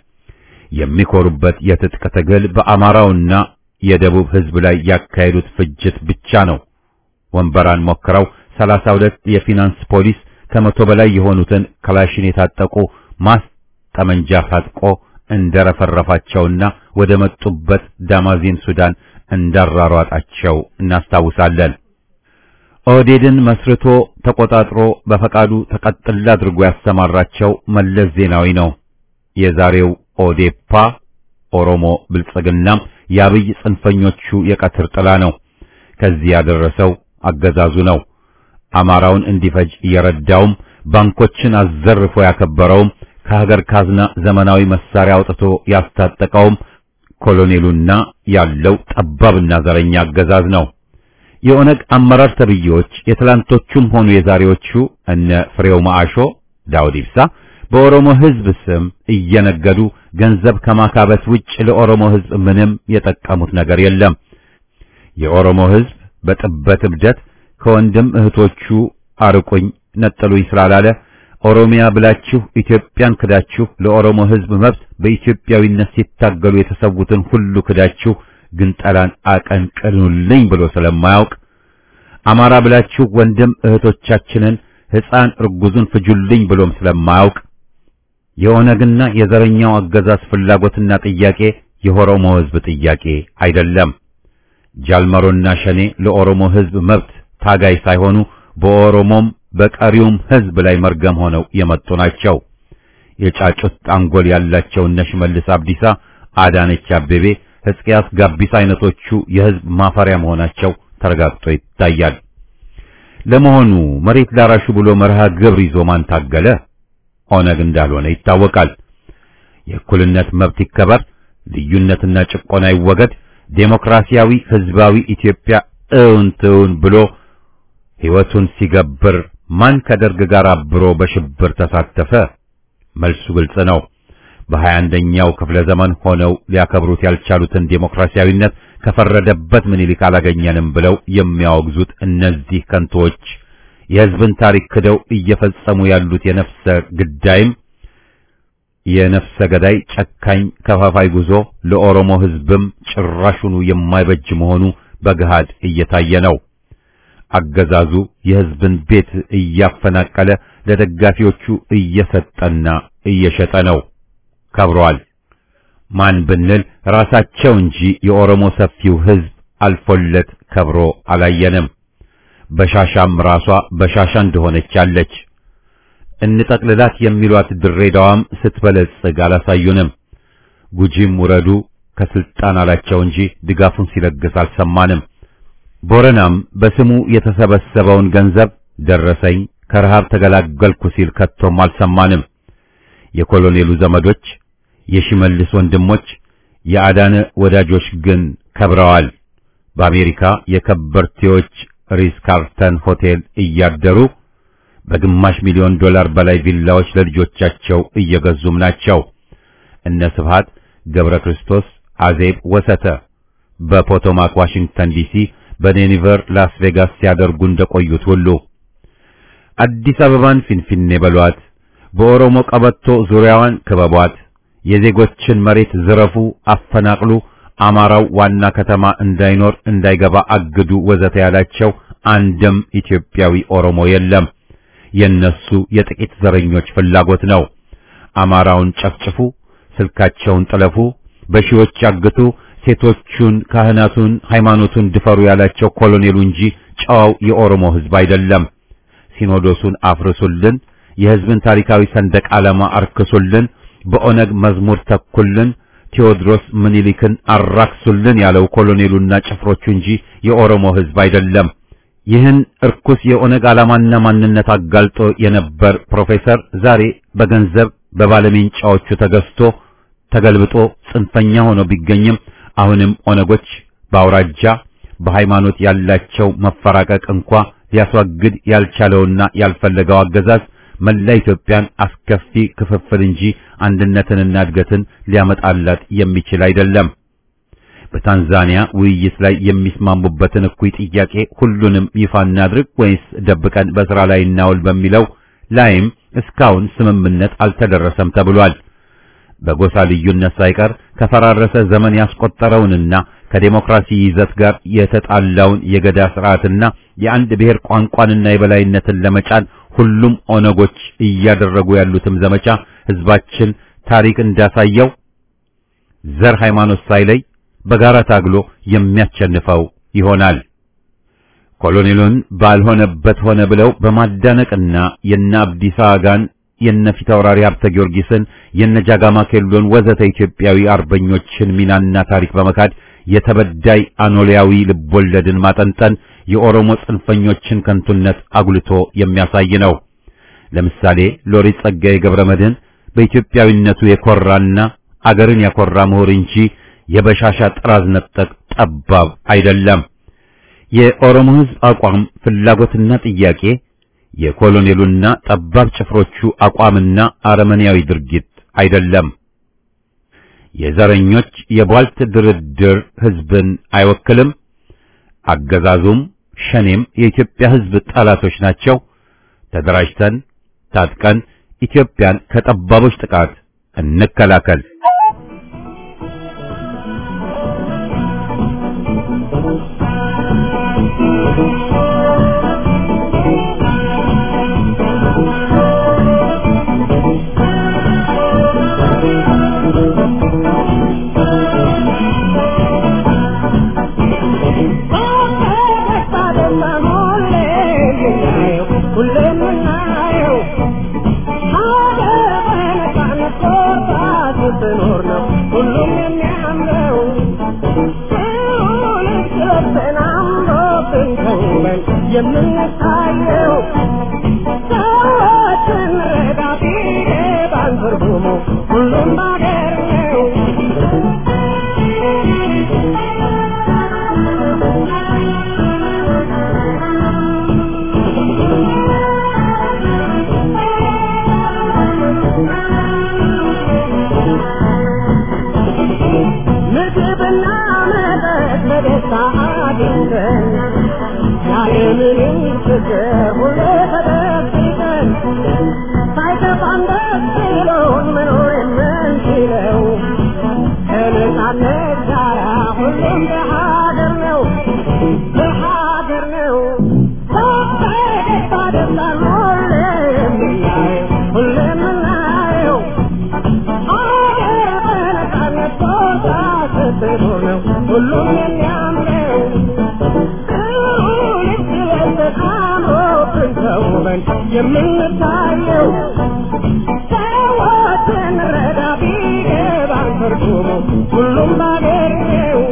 Speaker 1: የሚኮሩበት የትጥቅ ትግል በአማራውና የደቡብ ህዝብ ላይ ያካሄዱት ፍጅት ብቻ ነው። ወንበራን ሞክረው ሰላሳ ሁለት የፊናንስ ፖሊስ ከመቶ በላይ የሆኑትን ክላሽን የታጠቁ ማስ ጠመንጃ ታጥቆ እንደረፈረፋቸውና ወደ መጡበት ዳማዚን ሱዳን እንዳራሯጣቸው እናስታውሳለን። ኦህዴድን መስርቶ ተቆጣጥሮ በፈቃዱ ተቀጥላ አድርጎ ያሰማራቸው መለስ ዜናዊ ነው። የዛሬው ኦዴፓ ኦሮሞ ብልጽግናም የአብይ ጽንፈኞቹ የቀትር ጥላ ነው። ከዚህ ያደረሰው አገዛዙ ነው። አማራውን እንዲፈጅ እየረዳውም ባንኮችን አዘርፎ ያከበረውም ከሀገር ካዝና ዘመናዊ መሳሪያ አውጥቶ ያስታጠቀውም ኮሎኔሉና ያለው ጠባብና ዘረኛ አገዛዝ ነው። የኦነግ አመራር ተብዬዎች የትላንቶቹም ሆኑ የዛሬዎቹ እነ ፍሬው ማአሾ፣ ዳውድ ኢብሳ በኦሮሞ ሕዝብ ስም እየነገዱ ገንዘብ ከማካበት ውጭ ለኦሮሞ ሕዝብ ምንም የጠቀሙት ነገር የለም። የኦሮሞ ሕዝብ በጥበት እብደት ከወንድም እህቶቹ አርቁኝ ነጥሉኝ ስላላለ ኦሮሚያ ብላችሁ ኢትዮጵያን ክዳችሁ ለኦሮሞ ሕዝብ መብት በኢትዮጵያዊነት ሲታገሉ የተሰዉትን ሁሉ ክዳችሁ ግንጠላን አቀንቅኑልኝ ብሎ ስለማያውቅ አማራ ብላችሁ ወንድም እህቶቻችንን ሕፃን እርጉዙን ፍጁልኝ ብሎም ስለማያውቅ የኦነግና የዘረኛው አገዛዝ ፍላጎትና ጥያቄ የኦሮሞ ሕዝብ ጥያቄ አይደለም። ጃልመሮና ሸኔ ለኦሮሞ ሕዝብ መብት ታጋይ ሳይሆኑ በኦሮሞም በቀሪውም ሕዝብ ላይ መርገም ሆነው የመጡ ናቸው። የጫጩት አንጎል ያላቸው እነ ሽመልስ አብዲሳ፣ አዳነች አቤቤ፣ ሕዝቅያስ ጋቢስ አይነቶቹ የሕዝብ ማፈሪያ መሆናቸው ተረጋግጦ ይታያል። ለመሆኑ መሬት ላራሹ ብሎ መርሃ ግብር ይዞ ማን ታገለ? ኦነግ እንዳልሆነ ይታወቃል። የእኩልነት መብት ይከበር፣ ልዩነትና ጭቆና ይወገድ፣ ዴሞክራሲያዊ ህዝባዊ ኢትዮጵያ እውን ትውን ብሎ ሕይወቱን ሲገብር ማን ከደርግ ጋር አብሮ በሽብር ተሳተፈ? መልሱ ግልጽ ነው። በሀያ አንደኛው ክፍለ ዘመን ሆነው ሊያከብሩት ያልቻሉትን ዴሞክራሲያዊነት ከፈረደበት ምኒልክ አላገኘንም ብለው የሚያወግዙት እነዚህ ከንቶች የሕዝብን ታሪክ ክደው እየፈጸሙ ያሉት የነፍሰ ግዳይም የነፍሰ ገዳይ ጨካኝ ከፋፋይ ጉዞ ለኦሮሞ ሕዝብም ጭራሹኑ የማይበጅ መሆኑ በገሃድ እየታየ ነው። አገዛዙ የሕዝብን ቤት እያፈናቀለ ለደጋፊዎቹ እየሰጠና እየሸጠ ነው። ከብሯል። ማን ብንል ራሳቸው እንጂ የኦሮሞ ሰፊው ሕዝብ አልፎለት ከብሮ አላየንም። በሻሻም ራሷ በሻሻ እንደሆነች አለች። እንጠቅልላት የሚሏት ድሬዳዋም ስትበለጽግ አላሳዩንም። ጉጂም ውረዱ ከስልጣን አላቸው እንጂ ድጋፉን ሲለግስ አልሰማንም። ቦረናም በስሙ የተሰበሰበውን ገንዘብ ደረሰኝ ከረሃብ ተገላገልኩ ሲል ከቶም አልሰማንም። የኮሎኔሉ ዘመዶች፣ የሽመልስ ወንድሞች፣ የአዳነ ወዳጆች ግን ከብረዋል። በአሜሪካ የከበርቴዎች ሪስ ካርተን ሆቴል እያደሩ በግማሽ ሚሊዮን ዶላር በላይ ቪላዎች ለልጆቻቸው እየገዙም ናቸው። እነ ስብሃት ገብረ ክርስቶስ፣ አዜብ ወሰተ በፖቶማክ ዋሽንግተን ዲሲ፣ በዴኒቨር ላስ ቬጋስ ሲያደርጉ እንደቆዩት ሁሉ አዲስ አበባን ፊንፊኔ በሏት፣ በኦሮሞ ቀበቶ ዙሪያዋን ክበቧት፣ የዜጎችን መሬት ዝረፉ፣ አፈናቅሉ፣ አማራው ዋና ከተማ እንዳይኖር እንዳይገባ አግዱ ወዘተ ያላቸው አንድም ኢትዮጵያዊ ኦሮሞ የለም። የነሱ የጥቂት ዘረኞች ፍላጎት ነው። አማራውን ጨፍጭፉ፣ ስልካቸውን ጥለፉ፣ በሺዎች ያግቱ፣ ሴቶቹን፣ ካህናቱን፣ ሃይማኖቱን ድፈሩ ያላቸው ኮሎኔሉ እንጂ ጨዋው የኦሮሞ ሕዝብ አይደለም። ሲኖዶሱን አፍርሱልን፣ የሕዝብን ታሪካዊ ሰንደቅ ዓላማ አርክሱልን፣ በኦነግ መዝሙር ተኩልን፣ ቴዎድሮስ ምኒልክን አራክሱልን ያለው ኮሎኔሉና ጭፍሮቹ እንጂ የኦሮሞ ሕዝብ አይደለም። ይህን እርኩስ የኦነግ ዓላማና ማንነት አጋልጦ የነበር ፕሮፌሰር ዛሬ በገንዘብ በባለሜንጫዎቹ ተገዝቶ ተገልብጦ ጽንፈኛ ሆኖ ቢገኝም አሁንም ኦነጎች በአውራጃ በሃይማኖት ያላቸው መፈራቀቅ እንኳ ሊያስወግድ ያልቻለውና ያልፈለገው አገዛዝ መላ ኢትዮጵያን አስከፊ ክፍፍል እንጂ አንድነትንና እድገትን ሊያመጣላት የሚችል አይደለም። በታንዛኒያ ውይይት ላይ የሚስማሙበትን እኩይ ጥያቄ ሁሉንም ይፋ እናድርግ ወይስ ደብቀን በሥራ ላይ እናውል በሚለው ላይም እስካሁን ስምምነት አልተደረሰም ተብሏል። በጎሳ ልዩነት ሳይቀር ከፈራረሰ ዘመን ያስቆጠረውንና ከዴሞክራሲ ይዘት ጋር የተጣላውን የገዳ ስርዓትና የአንድ ብሔር ቋንቋንና የበላይነትን ለመጫን ሁሉም ኦነጎች እያደረጉ ያሉትም ዘመቻ ሕዝባችን ታሪክ እንዳሳየው ዘር ሃይማኖት ሳይለይ በጋራ ታግሎ የሚያሸንፈው ይሆናል። ኮሎኔሉን ባልሆነበት ሆነ ብለው በማዳነቅና የነ አብዲሳ አጋን የነ ፊታውራሪ ሀብተ ጊዮርጊስን የነ ጃጋማ ኬሎን ወዘተ ኢትዮጵያዊ አርበኞችን ሚናና ታሪክ በመካድ የተበዳይ አኖሊያዊ ልቦለድን ማጠንጠን የኦሮሞ ጽንፈኞችን ከንቱነት አጉልቶ የሚያሳይ ነው። ለምሳሌ ሎሬት ጸጋዬ ገብረ መድኅን በኢትዮጵያዊነቱ የኮራና አገርን ያኮራ ምሁር እንጂ የበሻሻ ጥራዝ ነጠቅ ጠባብ አይደለም። የኦሮሞ ሕዝብ አቋም ፍላጎትና ጥያቄ የኮሎኔሉና ጠባብ ጭፍሮቹ አቋምና አረመኔያዊ ድርጊት አይደለም። የዘረኞች የቧልት ድርድር ሕዝብን አይወክልም። አገዛዙም ሸኔም የኢትዮጵያ ሕዝብ ጠላቶች ናቸው። ተደራጅተን ታጥቀን ኢትዮጵያን ከጠባቦች ጥቃት እንከላከል።
Speaker 4: የምንታየው ሰዎችን ረዳ ቢገባን ትርጉሙ ሁሉም ባገር ነው። ምግብና መጠጥ በደስታ አግኝተን ያለምንም ችግር ሁሌ ተደብቀን ሳይከፋን ደስ ብሎን መኖር የምንችለው ከነጻነት ጋራ ሁሉም በሀገር ነው በሀገር ነው በደስታ ደስታን ሁሌ የምናየው ሁሌ የምናየው ሀገር በነጻነት ቦታ ስትኖር ነው ሁሉም የሚያምረው ተውበን የምንታየው ሰዎችን ረዳ ቢገባን ትርጉሙ ሁሉም ባገር ነው።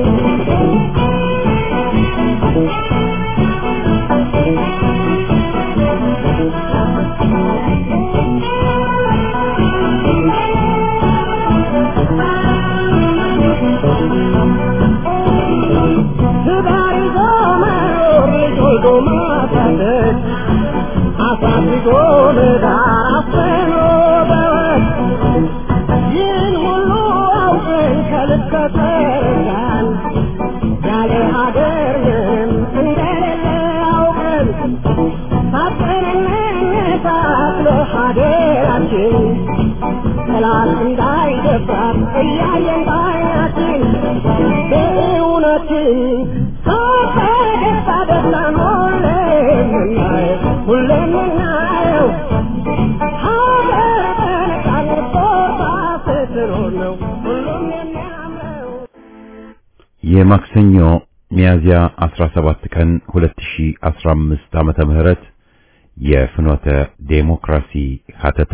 Speaker 4: ትዳር ይዞ መኖር ልጅ ወልዶ ማሳደግ አሳድጎ ለጋራ አፍኖ በወት ይህን ሁሉ አውቀን ከልክ ከተረዳን ያለ ሀገር ምንም እንደሌለ አውቀን ሳጥን እንነሳት ለሀገራችን ጠላት እንዳይደፍራት እያየን ባይናችን በእውነትን በደስታ ደስታን ሁሌ የምናየው ሁሌ የምናየው ሀገር በነፃነት ቦታ ስትኖር ነው ሁሉም የሚያምረው
Speaker 1: የማክሰኞ ሚያዝያ 17 ቀን 2015 ዓመተ ምህረት የፍኖተ ዴሞክራሲ ሀተታ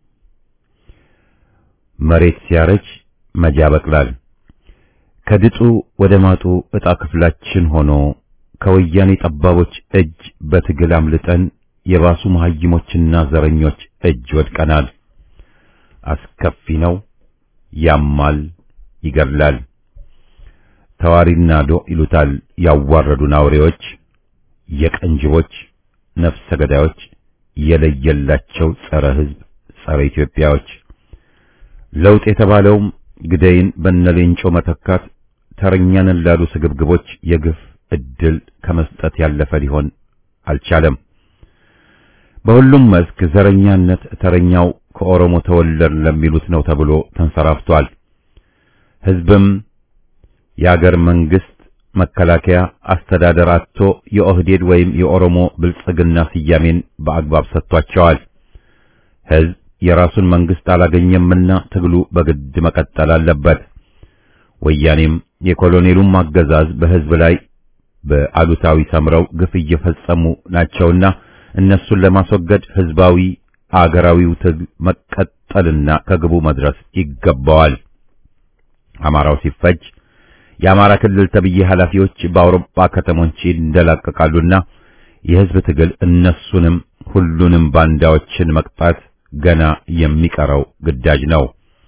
Speaker 1: መሬት ሲያረጅ መጃ በቅላል ከድጡ ወደ ማጡ ዕጣ ክፍላችን ሆኖ ከወያኔ ጠባቦች እጅ በትግል አምልጠን የባሱ መሐይሞችና ዘረኞች እጅ ወድቀናል። አስከፊ ነው፣ ያማል፣ ይገድላል። ተዋሪና ዶ ይሉታል ያዋረዱን አውሬዎች፣ የቀንጅቦች ነፍሰ ገዳዮች፣ የለየላቸው ጸረ ሕዝብ ጸረ ኢትዮጵያዎች ለውጥ የተባለውም ግደይን በነሌንጮ መተካት ተረኛንን ላሉ ስግብግቦች የግፍ እድል ከመስጠት ያለፈ ሊሆን አልቻለም። በሁሉም መስክ ዘረኛነት ተረኛው ከኦሮሞ ተወለድ ለሚሉት ነው ተብሎ ተንሰራፍቷል። ሕዝብም የአገር መንግስት መከላከያ አስተዳደር አጥቶ የኦህዴድ ወይም የኦሮሞ ብልጽግና ስያሜን በአግባብ ሰጥቷቸዋል። ሕዝብ የራሱን መንግስት አላገኘምና ትግሉ በግድ መቀጠል አለበት። ወያኔም የኮሎኔሉም አገዛዝ በሕዝብ ላይ በአሉታዊ ሰምረው ግፍ እየፈጸሙ ናቸውና እነሱን ለማስወገድ ህዝባዊ አገራዊው ትግል መቀጠልና ከግቡ መድረስ ይገባዋል። አማራው ሲፈጅ የአማራ ክልል ተብዬ ኃላፊዎች በአውሮፓ ከተሞች ይንደላቀቃሉና የህዝብ ትግል እነሱንም ሁሉንም ባንዳዎችን መቅጣት ገና የሚቀረው ግዳጅ ነው።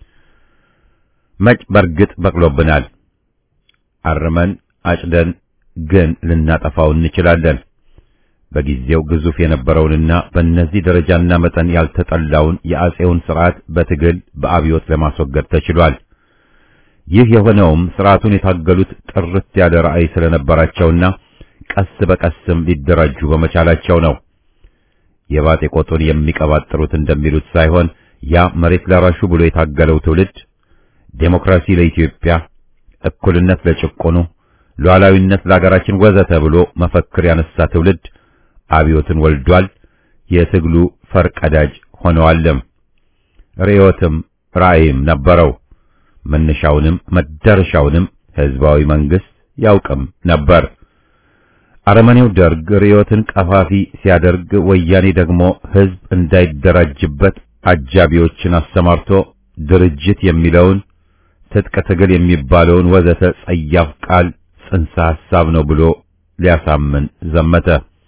Speaker 1: መጭ በርግጥ በቅሎብናል። አርመን አጭደን ግን ልናጠፋው እንችላለን። በጊዜው ግዙፍ የነበረውንና በእነዚህ ደረጃና መጠን ያልተጠላውን የአጼውን ስርዓት በትግል በአብዮት ለማስወገድ ተችሏል። ይህ የሆነውም ስርዓቱን የታገሉት ጥርት ያለ ራዕይ ስለነበራቸውና ቀስ በቀስም ሊደራጁ በመቻላቸው ነው። የባጤ ቆጡን የሚቀባጥሩት እንደሚሉት ሳይሆን ያ መሬት ላራሹ ብሎ የታገለው ትውልድ ዴሞክራሲ ለኢትዮጵያ፣ እኩልነት ለጭቆኑ፣ ሉዓላዊነት ለሀገራችን ወዘተ ብሎ መፈክር ያነሳ ትውልድ አብዮትን ወልዷል። የትግሉ ፈርቀዳጅ ሆነዋልም። ርዕዮትም ራዕይም ነበረው። መነሻውንም መዳረሻውንም ህዝባዊ መንግስት ያውቅም ነበር። አረመኔው ደርግ ርዕዮትን ቀፋፊ ሲያደርግ፣ ወያኔ ደግሞ ህዝብ እንዳይደራጅበት አጃቢዎችን አሰማርቶ ድርጅት የሚለውን ትጥቅ ትግል የሚባለውን ወዘተ ጸያፍ ቃል ጽንሰ ሐሳብ ነው ብሎ ሊያሳምን ዘመተ።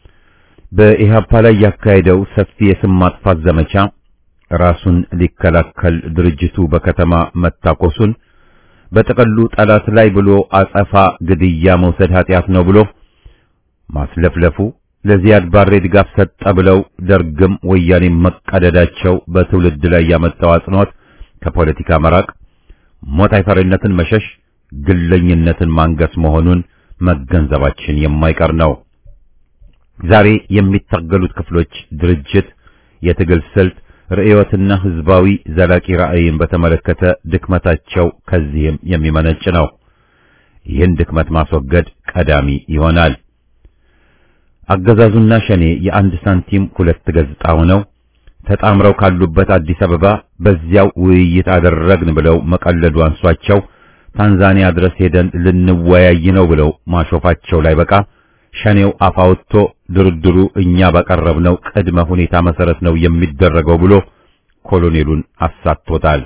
Speaker 1: በኢህአፓ ላይ ያካሄደው ሰፊ የስም ማጥፋት ዘመቻ ራሱን ሊከላከል ድርጅቱ በከተማ መታኮሱን በጥቅሉ ጠላት ላይ ብሎ አጸፋ ግድያ መውሰድ ኃጢአት ነው ብሎ ማስለፍለፉ ለዚያድ ባሬ ድጋፍ ሰጠ ብለው ደርግም ወያኔ መቀደዳቸው በትውልድ ላይ ያመጣው አጽንኦት ከፖለቲካ መራቅ፣ ሞት አይፈሪነትን መሸሽ፣ ግለኝነትን ማንገስ መሆኑን መገንዘባችን የማይቀር ነው። ዛሬ የሚታገሉት ክፍሎች ድርጅት፣ የትግል ስልት፣ ርዕዮትና ህዝባዊ ዘላቂ ራዕይን በተመለከተ ድክመታቸው ከዚህም የሚመነጭ ነው። ይህን ድክመት ማስወገድ ቀዳሚ ይሆናል። አገዛዙና ሸኔ የአንድ ሳንቲም ሁለት ገጽታ ሆነው ተጣምረው ካሉበት አዲስ አበባ በዚያው ውይይት አደረግን ብለው መቀለዱ አንሷቸው ታንዛኒያ ድረስ ሄደን ልንወያይ ነው ብለው ማሾፋቸው ላይ በቃ ሸኔው አፋውቶ ድርድሩ እኛ ባቀረብነው ቅድመ ሁኔታ መሰረት ነው የሚደረገው ብሎ ኮሎኔሉን አሳቶታል።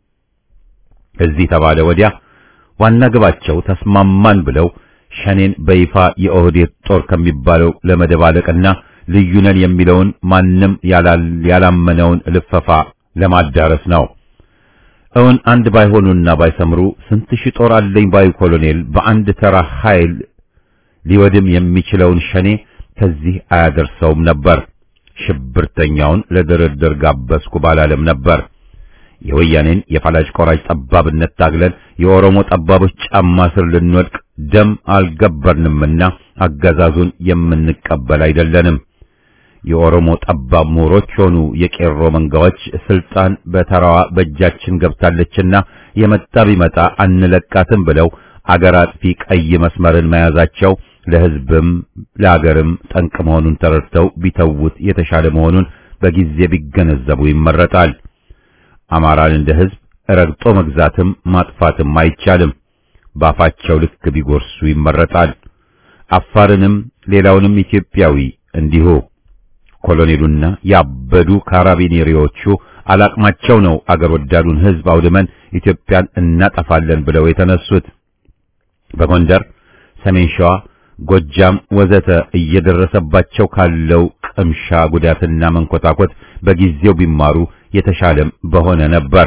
Speaker 1: እዚህ ተባለ ወዲያ ዋና ግባቸው ተስማማን ብለው ሸኔን በይፋ የኦህዴድ ጦር ከሚባለው ለመደባለቅና ልዩነን የሚለውን ማንም ያላመነውን ልፈፋ ለማዳረስ ነው። እውን አንድ ባይሆኑና ባይሰምሩ ስንት ሺህ ጦር አለኝ ባዩ ኮሎኔል በአንድ ተራ ኃይል ሊወድም የሚችለውን ሸኔ ከዚህ አያደርሰውም ነበር። ሽብርተኛውን ለድርድር ጋበዝኩ ባላለም ነበር። የወያኔን የፈላጭ ቆራጭ ጠባብነት ታግለን የኦሮሞ ጠባቦች ጫማ ስር ልንወድቅ ደም አልገበርንምና አገዛዙን የምንቀበል አይደለንም። የኦሮሞ ጠባብ ምሁሮች ሆኑ የቄሮ መንጋዎች ስልጣን በተራዋ በእጃችን ገብታለችና የመጣ ቢመጣ አንለቃትም ብለው አገር አጥፊ ቀይ መስመርን መያዛቸው ለሕዝብም ለአገርም ጠንቅ መሆኑን ተረድተው ቢተውት የተሻለ መሆኑን በጊዜ ቢገነዘቡ ይመረጣል። አማራን እንደ ሕዝብ ረግጦ መግዛትም ማጥፋትም አይቻልም። ባፋቸው ልክ ቢጎርሱ ይመረጣል። አፋርንም ሌላውንም ኢትዮጵያዊ እንዲሁ። ኮሎኔሉና ያበዱ ካራቢኔሪዎቹ አላቅማቸው ነው አገር ወዳዱን ሕዝብ አውድመን ኢትዮጵያን እናጠፋለን ብለው የተነሱት። በጎንደር፣ ሰሜን ሸዋ፣ ጎጃም ወዘተ እየደረሰባቸው ካለው ቅምሻ ጉዳትና መንኮታኮት በጊዜው ቢማሩ የተሻለም በሆነ ነበር።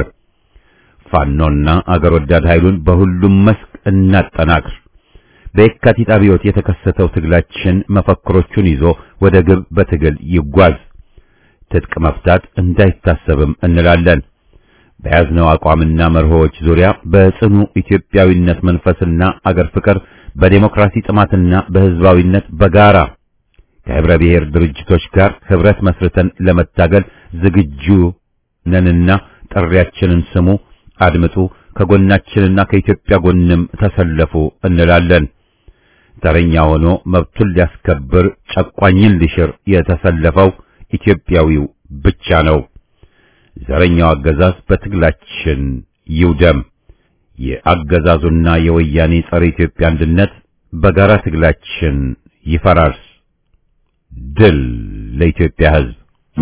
Speaker 1: ፋኖና አገር ወዳድ ኃይሉን በሁሉም መስክ እናጠናክር። በየካቲት አብዮት የተከሰተው ትግላችን መፈክሮቹን ይዞ ወደ ግብ በትግል ይጓዝ። ትጥቅ መፍታት እንዳይታሰብም እንላለን። በያዝነው አቋምና መርሆዎች ዙሪያ በጽኑ ኢትዮጵያዊነት መንፈስና አገር ፍቅር በዴሞክራሲ ጥማትና በሕዝባዊነት በጋራ ከህብረ ብሔር ድርጅቶች ጋር ህብረት መስርተን ለመታገል ዝግጁ ነንና ጥሪያችንን ስሙ፣ አድምጡ፣ ከጎናችንና ከኢትዮጵያ ጎንም ተሰለፉ እንላለን። ተረኛ ሆኖ መብቱን ሊያስከብር ጨቋኝን ሊሽር የተሰለፈው ኢትዮጵያዊው ብቻ ነው። ዘረኛው አገዛዝ በትግላችን ይውደም። የአገዛዙና የወያኔ ጸረ ኢትዮጵያ አንድነት በጋራ ትግላችን ይፈራርስ። ድል ለኢትዮጵያ ሕዝብ!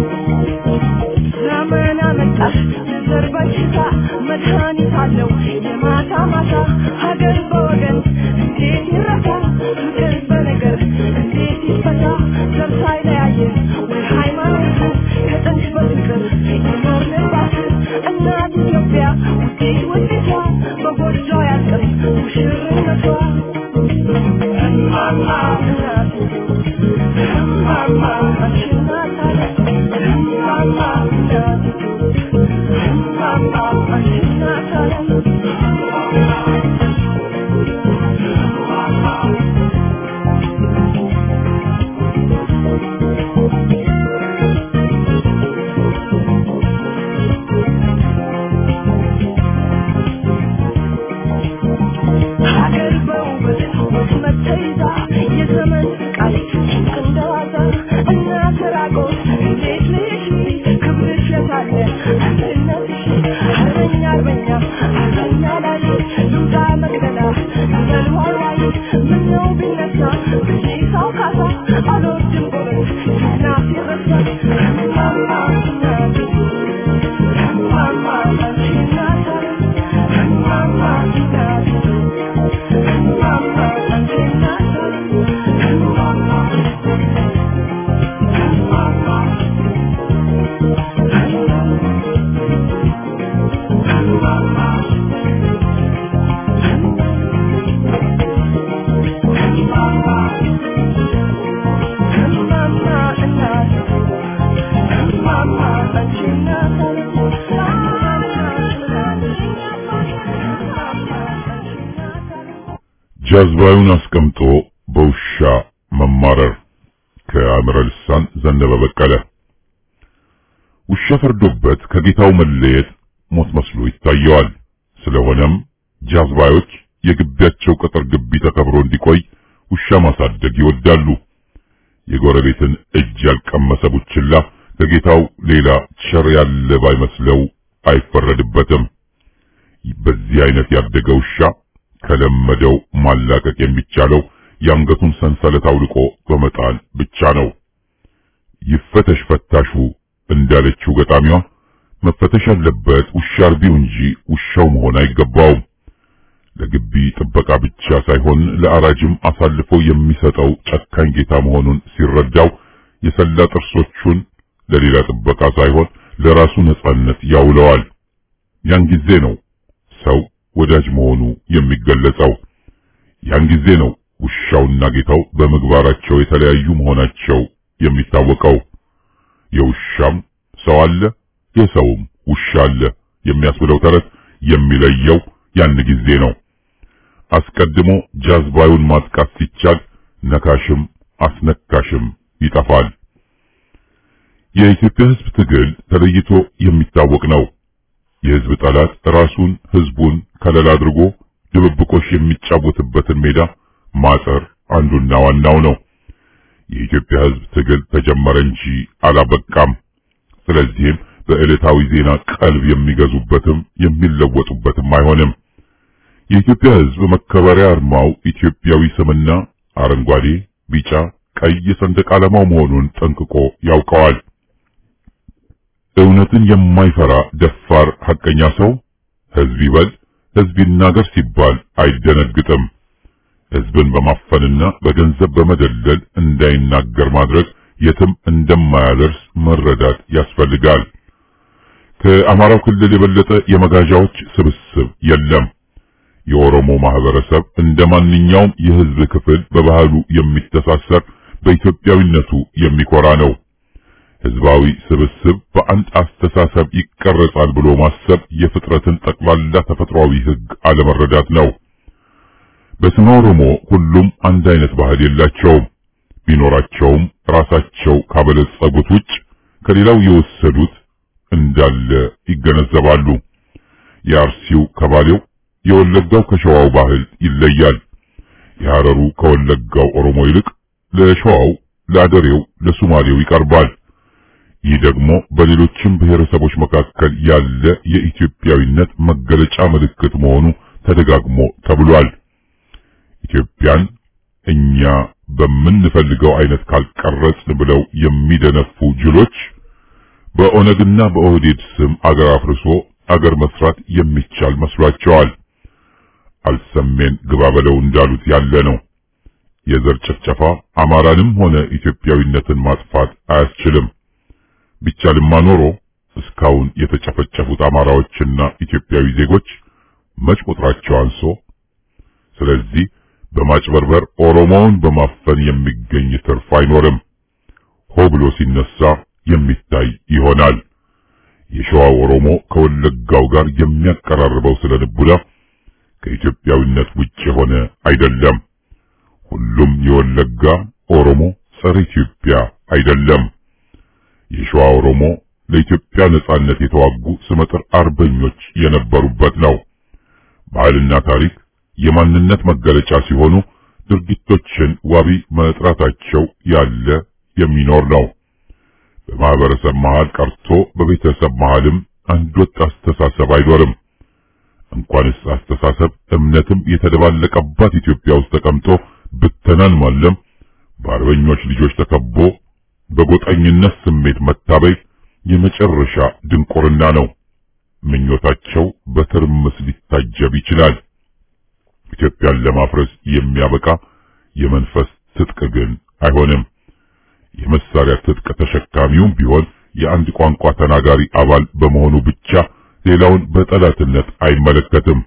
Speaker 4: ዘመን አመጣሽ ዘር በሽታ መድኃኒት አለው የማታ ማታ ሀገር በወገን እንዴት ይረሳ ፍቅር በነገር እንዴት ይፈታ ዘር ሳይለያየን ወይ ሃይማኖት ከጥንት በፍቅር የኖርንባት እናት ኢትዮጵያ ውጤት ውጤቷ በጎጆ ያልቅም ሙሽርነቷ እማማ እናት እማማ አንቺናት አለ እማማ እናት እማማ አንቺናት አለ ሀገር በውበት ውስመት ተይዛ የዘመን ቃል ጭንቅ እንደዋዛ እናት ራቆት እንዴት ልሽ ክብርሽ የታለ አንድነትሽ አርበኛ አርበኛ አርበኛ ላይ ልውጣ መቅደላ ዘልዋዋይ ምነው ቢነሳ ብዬ ሰው ካሳ አልወድም ጎበዝ ሲናፍ ይረሳ እማማ እናት እማማ አንቺ እናት አለ እማማ እናት
Speaker 5: ጃዝባዩን አስቀምጦ በውሻ መማረር ከአእምረ ልሳን ዘነበ በቀለ። ውሻ ፈርዶበት ከጌታው መለየት ሞት መስሎ ይታየዋል። ስለሆነም ጃዝባዮች የግቢያቸው ቅጥር ግቢ ተከብሮ እንዲቆይ ውሻ ማሳደግ ይወዳሉ። የጎረቤትን እጅ ያልቀመሰ ቡችላ ከጌታው ሌላ ቸር ያለ ባይመስለው አይፈረድበትም። በዚህ አይነት ያደገ ውሻ ከለመደው ማላቀቅ የሚቻለው የአንገቱን ሰንሰለት አውልቆ በመጣል ብቻ ነው። ይፈተሽ ፈታሹ እንዳለችው ገጣሚዋ መፈተሽ ያለበት ውሻ አርቢው እንጂ ውሻው መሆን አይገባውም። ለግቢ ጥበቃ ብቻ ሳይሆን ለአራጅም አሳልፎ የሚሰጠው ጨካኝ ጌታ መሆኑን ሲረዳው የሰላ ጥርሶቹን ለሌላ ጥበቃ ሳይሆን ለራሱ ነጻነት ያውለዋል። ያን ጊዜ ነው ሰው ወዳጅ መሆኑ የሚገለጸው። ያን ጊዜ ነው ውሻውና ጌታው በምግባራቸው የተለያዩ መሆናቸው የሚታወቀው። የውሻም ሰው አለ የሰውም ውሻ አለ የሚያስብለው ተረት የሚለየው ያን ጊዜ ነው። አስቀድሞ ጃዝባዩን ማጥቃት ሲቻል ነካሽም አስነካሽም ይጠፋል። የኢትዮጵያ ሕዝብ ትግል ተለይቶ የሚታወቅ ነው። የሕዝብ ጠላት ራሱን ሕዝቡን ከለላ አድርጎ ድብብቆሽ የሚጫወትበትን ሜዳ ማጠር አንዱና ዋናው ነው። የኢትዮጵያ ሕዝብ ትግል ተጀመረ እንጂ አላበቃም። ስለዚህም በዕለታዊ ዜና ቀልብ የሚገዙበትም የሚለወጡበትም አይሆንም። የኢትዮጵያ ሕዝብ መከበሪያ አርማው ኢትዮጵያዊ ስምና አረንጓዴ፣ ቢጫ፣ ቀይ ሰንደቅ ዓላማው መሆኑን ጠንቅቆ ያውቀዋል። እውነትን የማይፈራ ደፋር ሐቀኛ ሰው ሕዝብ ይበል ሕዝብ ይናገር ሲባል አይደነግጥም። ሕዝብን በማፈንና በገንዘብ በመደለል እንዳይናገር ማድረግ የትም እንደማያደርስ መረዳት ያስፈልጋል። ከአማራው ክልል የበለጠ የመጋዣዎች ስብስብ የለም። የኦሮሞ ማህበረሰብ እንደ ማንኛውም የሕዝብ ክፍል በባህሉ የሚተሳሰር በኢትዮጵያዊነቱ የሚኮራ ነው። ሕዝባዊ ስብስብ በአንድ አስተሳሰብ ይቀረጻል ብሎ ማሰብ የፍጥረትን ጠቅላላ ተፈጥሯዊ ሕግ አለመረዳት ነው። በስመ ኦሮሞ ሁሉም አንድ አይነት ባህል የላቸውም። ቢኖራቸውም ራሳቸው ካበለጸጉት ውጭ ከሌላው የወሰዱት እንዳለ ይገነዘባሉ። የአርሲው ከባሌው፣ የወለጋው ከሸዋው ባህል ይለያል። የሐረሩ ከወለጋው ኦሮሞ ይልቅ ለሸዋው፣ ለአደሬው፣ ለሱማሌው ይቀርባል። ይህ ደግሞ በሌሎችም ብሔረሰቦች መካከል ያለ የኢትዮጵያዊነት መገለጫ ምልክት መሆኑ ተደጋግሞ ተብሏል። ኢትዮጵያን እኛ በምንፈልገው አይነት ካልቀረጽን ብለው የሚደነፉ ጅሎች በኦነግና በኦህዴድ ስም አገር አፍርሶ አገር መስራት የሚቻል መስሏቸዋል። አልሰሜን ግባ በለው እንዳሉት ያለ ነው። የዘር ጭፍጨፋ አማራንም ሆነ ኢትዮጵያዊነትን ማጥፋት አያስችልም። ቢቻልማ ኖሮ እስካሁን የተጨፈጨፉት አማራዎችና ኢትዮጵያዊ ዜጎች መች ቁጥራቸው አንሶ። ስለዚህ በማጭበርበር ኦሮሞውን በማፈን የሚገኝ ትርፍ አይኖርም። ሆ ብሎ ሲነሳ የሚታይ ይሆናል። የሸዋው ኦሮሞ ከወለጋው ጋር የሚያቀራርበው ስለ ልቡና ከኢትዮጵያዊነት ውጭ የሆነ አይደለም። ሁሉም የወለጋ ኦሮሞ ጸረ ኢትዮጵያ አይደለም። የሸዋ ኦሮሞ ለኢትዮጵያ ነጻነት የተዋጉ ስመጥር አርበኞች የነበሩበት ነው። ባህልና ታሪክ የማንነት መገለጫ ሲሆኑ ድርጊቶችን ዋቢ መጥራታቸው ያለ የሚኖር ነው። በማህበረሰብ መሃል ቀርቶ በቤተሰብ መሃልም አንድ ወጥ አስተሳሰብ አይኖርም። እንኳንስ አስተሳሰብ እምነትም የተደባለቀባት ኢትዮጵያ ውስጥ ተቀምጦ ብተናን ማለም በአርበኞች ልጆች ተከቦ በጎጠኝነት ስሜት መታበይ የመጨረሻ ድንቁርና ነው። ምኞታቸው በትርምስ ሊታጀብ ይችላል። ኢትዮጵያን ለማፍረስ የሚያበቃ የመንፈስ ትጥቅ ግን አይሆንም። የመሳሪያ ትጥቅ ተሸካሚውም ቢሆን የአንድ ቋንቋ ተናጋሪ አባል በመሆኑ ብቻ ሌላውን በጠላትነት አይመለከትም።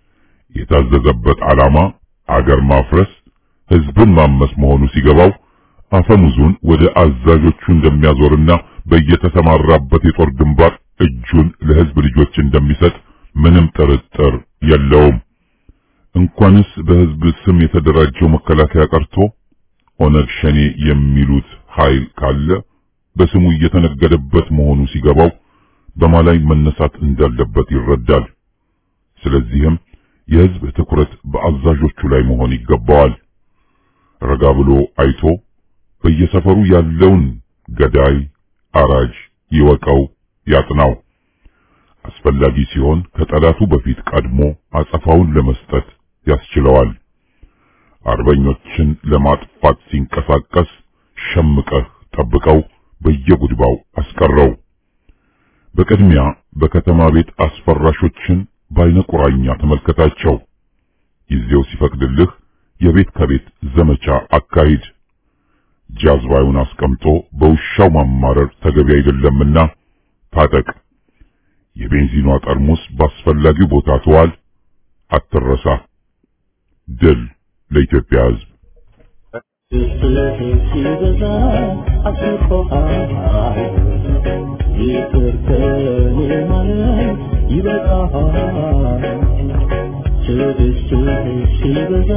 Speaker 5: የታዘዘበት ዓላማ አገር ማፍረስ፣ ሕዝብን ማመስ መሆኑ ሲገባው አፈሙዙን ወደ አዛዦቹ እንደሚያዞርና በየተሰማራበት የጦር ግንባር እጁን ለሕዝብ ልጆች እንደሚሰጥ ምንም ጥርጥር የለውም። እንኳንስ በሕዝብ ስም የተደራጀው መከላከያ ቀርቶ ኦነግ ሸኔ የሚሉት ኃይል ካለ በስሙ እየተነገደበት መሆኑ ሲገባው በማላይ መነሳት እንዳለበት ይረዳል። ስለዚህም የሕዝብ ትኩረት በአዛዦቹ ላይ መሆን ይገባዋል። ረጋ ብሎ አይቶ በየሰፈሩ ያለውን ገዳይ አራጅ ይወቀው፣ ያጥናው። አስፈላጊ ሲሆን ከጠላቱ በፊት ቀድሞ አጸፋውን ለመስጠት ያስችለዋል። አርበኞችን ለማጥፋት ሲንቀሳቀስ ሸምቀህ ጠብቀው፣ በየጉድባው አስቀረው። በቅድሚያ በከተማ ቤት አስፈራሾችን በአይነ ቁራኛ ተመልከታቸው። ጊዜው ሲፈቅድልህ የቤት ከቤት ዘመቻ አካሂድ። ጃዝባዩን አስቀምጦ በውሻው ማማረር ተገቢ አይደለምና ታጠቅ። የቤንዚኗ ጠርሙስ ባስፈላጊው ቦታ ተዋል። አትረሳ። ድል ለኢትዮጵያ ሕዝብ።
Speaker 6: ሲበዛ አስቆሃል ይቅር ከኔ ማለት ይበቃሃል ትዕግስትህ ሲበዛ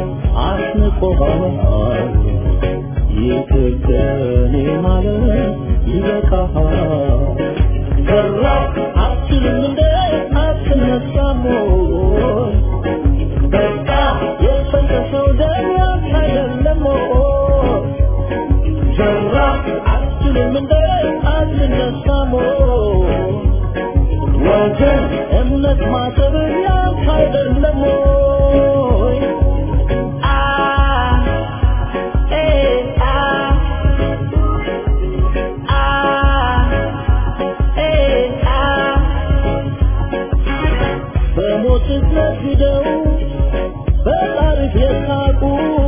Speaker 6: አስንቆሃል ይቅር ከኔ ማለት ይበቃሃል ሰራ አትልም እንደ አትነሳም ወይ በቃ የፈሰሰው ደም ያንተ አይደለም ወይ ሰራ አትልም እንደ አትነሳም ወይ ወገን እምነት ማሰብ ያንተ አይደለም ወይ አ ኤ አ አ ኤ አ በሞትህ ነግደው በጣርህ የሳቁ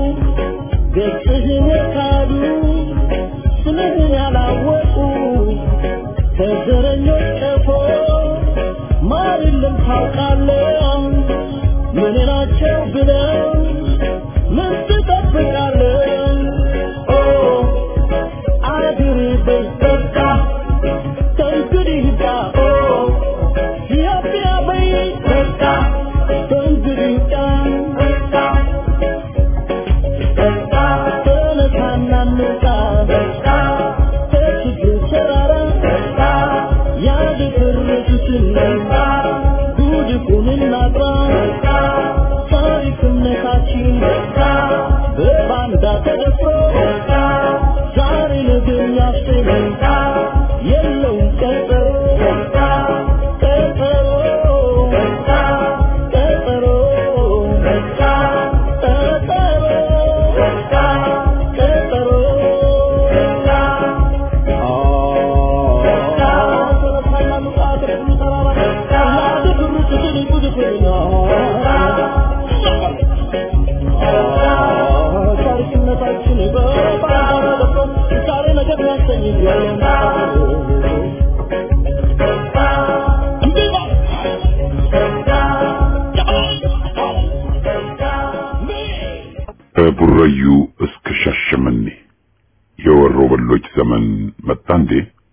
Speaker 6: ገጽህን የካዱ ስምህን ያላወቁ ከዘረኞች ቀፎ ማር የለም ታውቃለህ ምን ናቸው ብለው ምን ትጠብቃለህ ኦ አድር በስተቃ ከእንግዲህ ጋ ኦ ኢትዮጵያ በይ በቃ ከእንግዲህ ጋ በቃ በቃ ተነሳና እንውጣ በቃ ከችግር ተራራ በቃ ያደፈረሱትን በቃ ጉድፉን እናጥራ በቃ ታሪክነታችን በቃ በባንዳ ተደፍሮ በቃ ዛሬ ነገ የሚያስብ በቃ የለውም ቀጠሮ በቃ ቀጠሮ በቃ ቀጠሮ በቃ ቀጠሮ በቃ ቀጠሮ በቃ ታሪክነታችን በባንዳ ተደፍሮ ዛሬ ነገ የሚያሰኝ
Speaker 5: ከቡራዩ እስከ ሻሸመኔ የወሮ በሎች ዘመን መጣ እንዴ?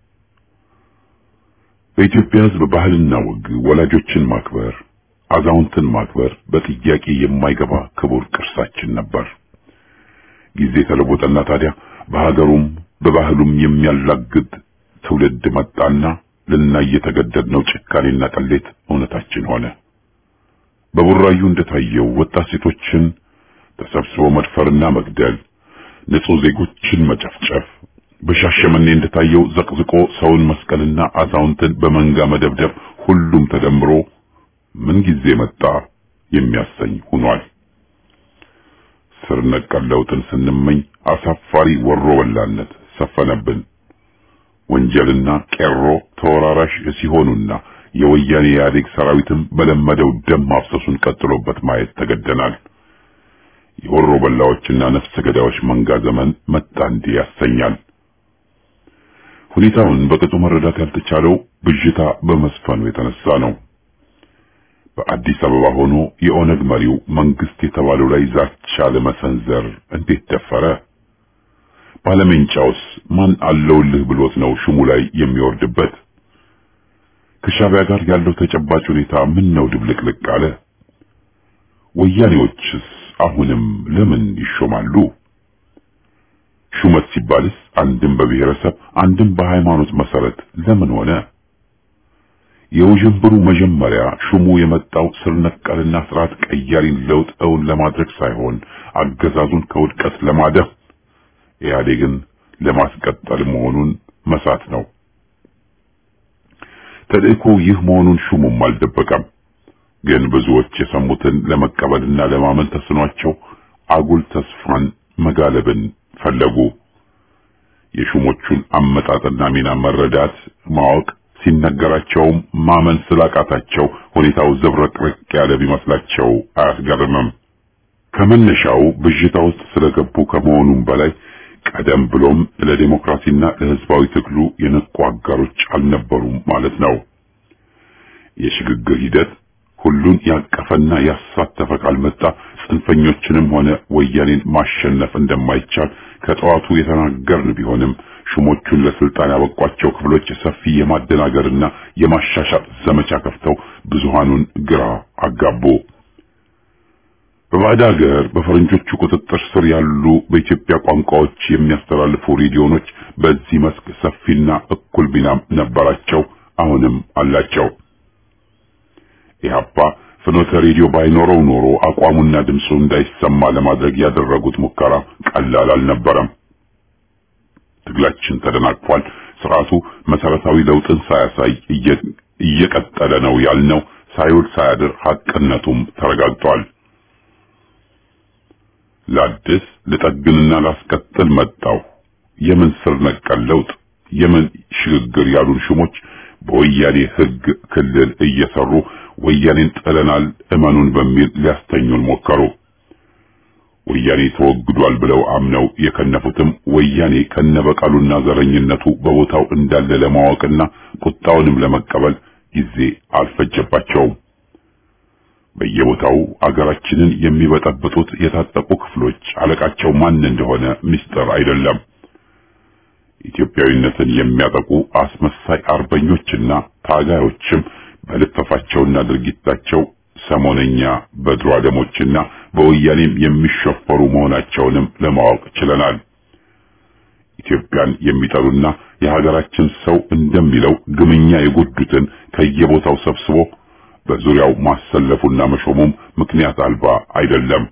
Speaker 5: በኢትዮጵያ ሕዝብ ባህልና ወግ ወላጆችን ማክበር፣ አዛውንትን ማክበር በጥያቄ የማይገባ ክቡር ቅርሳችን ነበር። ጊዜ ተለወጠና ታዲያ በሀገሩም በባህሉም የሚያላግድ ትውልድ መጣና ልናይ የተገደድነው ጭካኔና ቅሌት እውነታችን ሆነ። በቡራዩ እንደታየው ወጣት ሴቶችን ተሰብስቦ መድፈርና መግደል፣ ንጹህ ዜጎችን መጨፍጨፍ፣ በሻሸመኔ እንደታየው ዘቅዝቆ ሰውን መስቀልና አዛውንትን በመንጋ መደብደብ፣ ሁሉም ተደምሮ ምን ጊዜ መጣ የሚያሰኝ ሆኗል። ስር ነቀል ለውጥን ስንመኝ አሳፋሪ ወሮ በላነት ሰፈነብን። ወንጀልና ቄሮ ተወራራሽ ሲሆኑና የወያኔ ኢህአዴግ ሰራዊትም በለመደው ደም ማፍሰሱን ቀጥሎበት ማየት ተገደናል። የወሮ በላዎችና ነፍሰ ገዳዮች መንጋ ዘመን መጣ እንዲህ ያሰኛል። ሁኔታውን በቅጡ መረዳት ያልተቻለው ብዥታ በመስፈኑ የተነሳ ነው። በአዲስ አበባ ሆኖ የኦነግ መሪው መንግስት የተባለው ላይ ዛቻ ለመሰንዘር እንዴት ደፈረ? ባለሜንጫውስ ማን አለውልህ ብሎት ነው ሹሙ ላይ የሚወርድበት? ከሻዕቢያ ጋር ያለው ተጨባጭ ሁኔታ ምን ነው ድብልቅልቅ አለ? ወያኔዎችስ አሁንም ለምን ይሾማሉ? ሹመት ሲባልስ አንድም በብሔረሰብ አንድም በሃይማኖት መሰረት ለምን ሆነ? የውዥንብሩ መጀመሪያ ሹሙ የመጣው ስር ነቀልና ስርዓት ቀያሪን ለውጥ እውን ለማድረግ ሳይሆን አገዛዙን ከውድቀት ለማደፍ ኢህአዴግን ለማስቀጠል መሆኑን መሳት ነው። ተልእኮ ይህ መሆኑን ሹሙም አልደበቀም። ግን ብዙዎች የሰሙትን ለመቀበልና ለማመን ተስኗቸው አጉል ተስፋን መጋለብን ፈለጉ። የሹሞቹን አመጣጥና ሚና መረዳት ማወቅ ሲነገራቸውም ማመን ስላቃታቸው ሁኔታው ዘብረቅርቅ ያለ ቢመስላቸው አያስገርምም። ከመነሻው ብዥታ ውስጥ ስለገቡ ከመሆኑም በላይ ቀደም ብሎም ለዲሞክራሲና ለሕዝባዊ ትግሉ የነቁ አጋሮች አልነበሩም ማለት ነው። የሽግግር ሂደት ሁሉን ያቀፈና ያሳተፈ ካልመጣ ጽንፈኞችንም ሆነ ወያኔን ማሸነፍ እንደማይቻል ከጠዋቱ የተናገርን ቢሆንም ሹሞቹን ለስልጣን ያበቋቸው ክፍሎች ሰፊ የማደናገርና የማሻሻጥ ዘመቻ ከፍተው ብዙሃኑን ግራ አጋቡ። በባዕድ ሀገር በፈረንጆቹ ቁጥጥር ስር ያሉ በኢትዮጵያ ቋንቋዎች የሚያስተላልፉ ሬዲዮኖች በዚህ መስክ ሰፊና እኩል ሚናም ነበራቸው፣ አሁንም አላቸው። ኢህአፓ ፍኖተ ሬዲዮ ባይኖረው ኖሮ አቋሙና ድምፁ እንዳይሰማ ለማድረግ ያደረጉት ሙከራ ቀላል አልነበረም። ትግላችን ተደናቅፏል። ስርዓቱ መሰረታዊ ለውጥን ሳያሳይ እየቀጠለ ነው ያልነው ሳይውል ሳያድር ሐቅነቱም ተረጋግጧል። ላድስ ልጠግንና ላስቀጥል መጣው የምን ስር ነቀል ለውጥ የምን ሽግግር ያሉን ሹሞች በወያኔ ሕግ ክልል እየሰሩ ወያኔን ጥለናል እመኑን በሚል ሊያስተኙን ሞከሩ። ወያኔ ተወግዷል ብለው አምነው የከነፉትም ወያኔ ከነበቀሉና ዘረኝነቱ በቦታው እንዳለ ለማወቅና ቁጣውንም ለመቀበል ጊዜ አልፈጀባቸውም። በየቦታው አገራችንን የሚበጠብጡት የታጠቁ ክፍሎች አለቃቸው ማን እንደሆነ ምስጢር አይደለም። ኢትዮጵያዊነትን የሚያጠቁ አስመሳይ አርበኞችና ታጋዮችም በልፈፋቸውና ድርጊታቸው ሰሞነኛ በድሮ አደሞችና በወያኔም የሚሸፈሩ መሆናቸውንም ለማወቅ ችለናል። ኢትዮጵያን የሚጠሉና የሀገራችን ሰው እንደሚለው ግምኛ የጎዱትን ከየቦታው ሰብስቦ በዙሪያው ማሰለፉና መሾሙም ምክንያት አልባ አይደለም።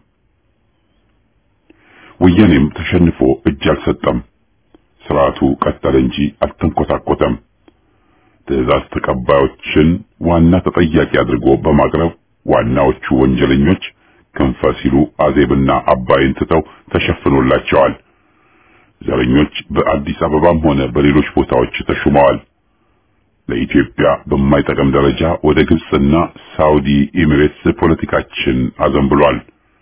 Speaker 5: ወያኔም ተሸንፎ እጅ አልሰጠም። ስርዓቱ ቀጠለ እንጂ አልተንኮታኮተም። ትዕዛዝ ተቀባዮችን ዋና ተጠያቂ አድርጎ በማቅረብ ዋናዎቹ ወንጀለኞች ክንፈ ሲሉ አዜብና አባይን ትተው ተሸፍኖላቸዋል። ዘረኞች በአዲስ አበባም ሆነ በሌሎች ቦታዎች ተሹመዋል። ለኢትዮጵያ በማይጠቅም ደረጃ ወደ ግብጽና ሳውዲ ኤሚሬትስ ፖለቲካችን አዘንብሏል።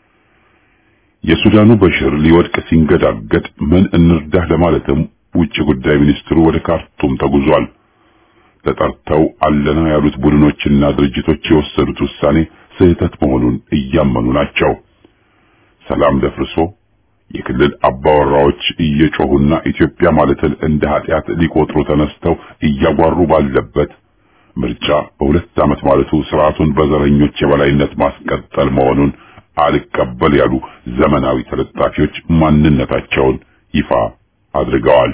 Speaker 5: የሱዳኑ በሽር ሊወድቅ ሲንገዳገድ ምን እንርዳህ ለማለትም ውጭ ጉዳይ ሚኒስትሩ ወደ ካርቱም ተጉዟል። ተጠርተው አለና ያሉት ቡድኖችና ድርጅቶች የወሰዱት ውሳኔ ስህተት መሆኑን እያመኑ ናቸው። ሰላም ደፍርሶ የክልል አባወራዎች እየጮሁና ኢትዮጵያ ማለትን እንደ ኃጢአት ሊቆጥሩ ተነስተው እያጓሩ ባለበት ምርጫ በሁለት ዓመት ማለቱ ስርዓቱን በዘረኞች የበላይነት ማስቀጠል መሆኑን አልቀበል ያሉ ዘመናዊ ተለጣፊዎች ማንነታቸውን ይፋ አድርገዋል።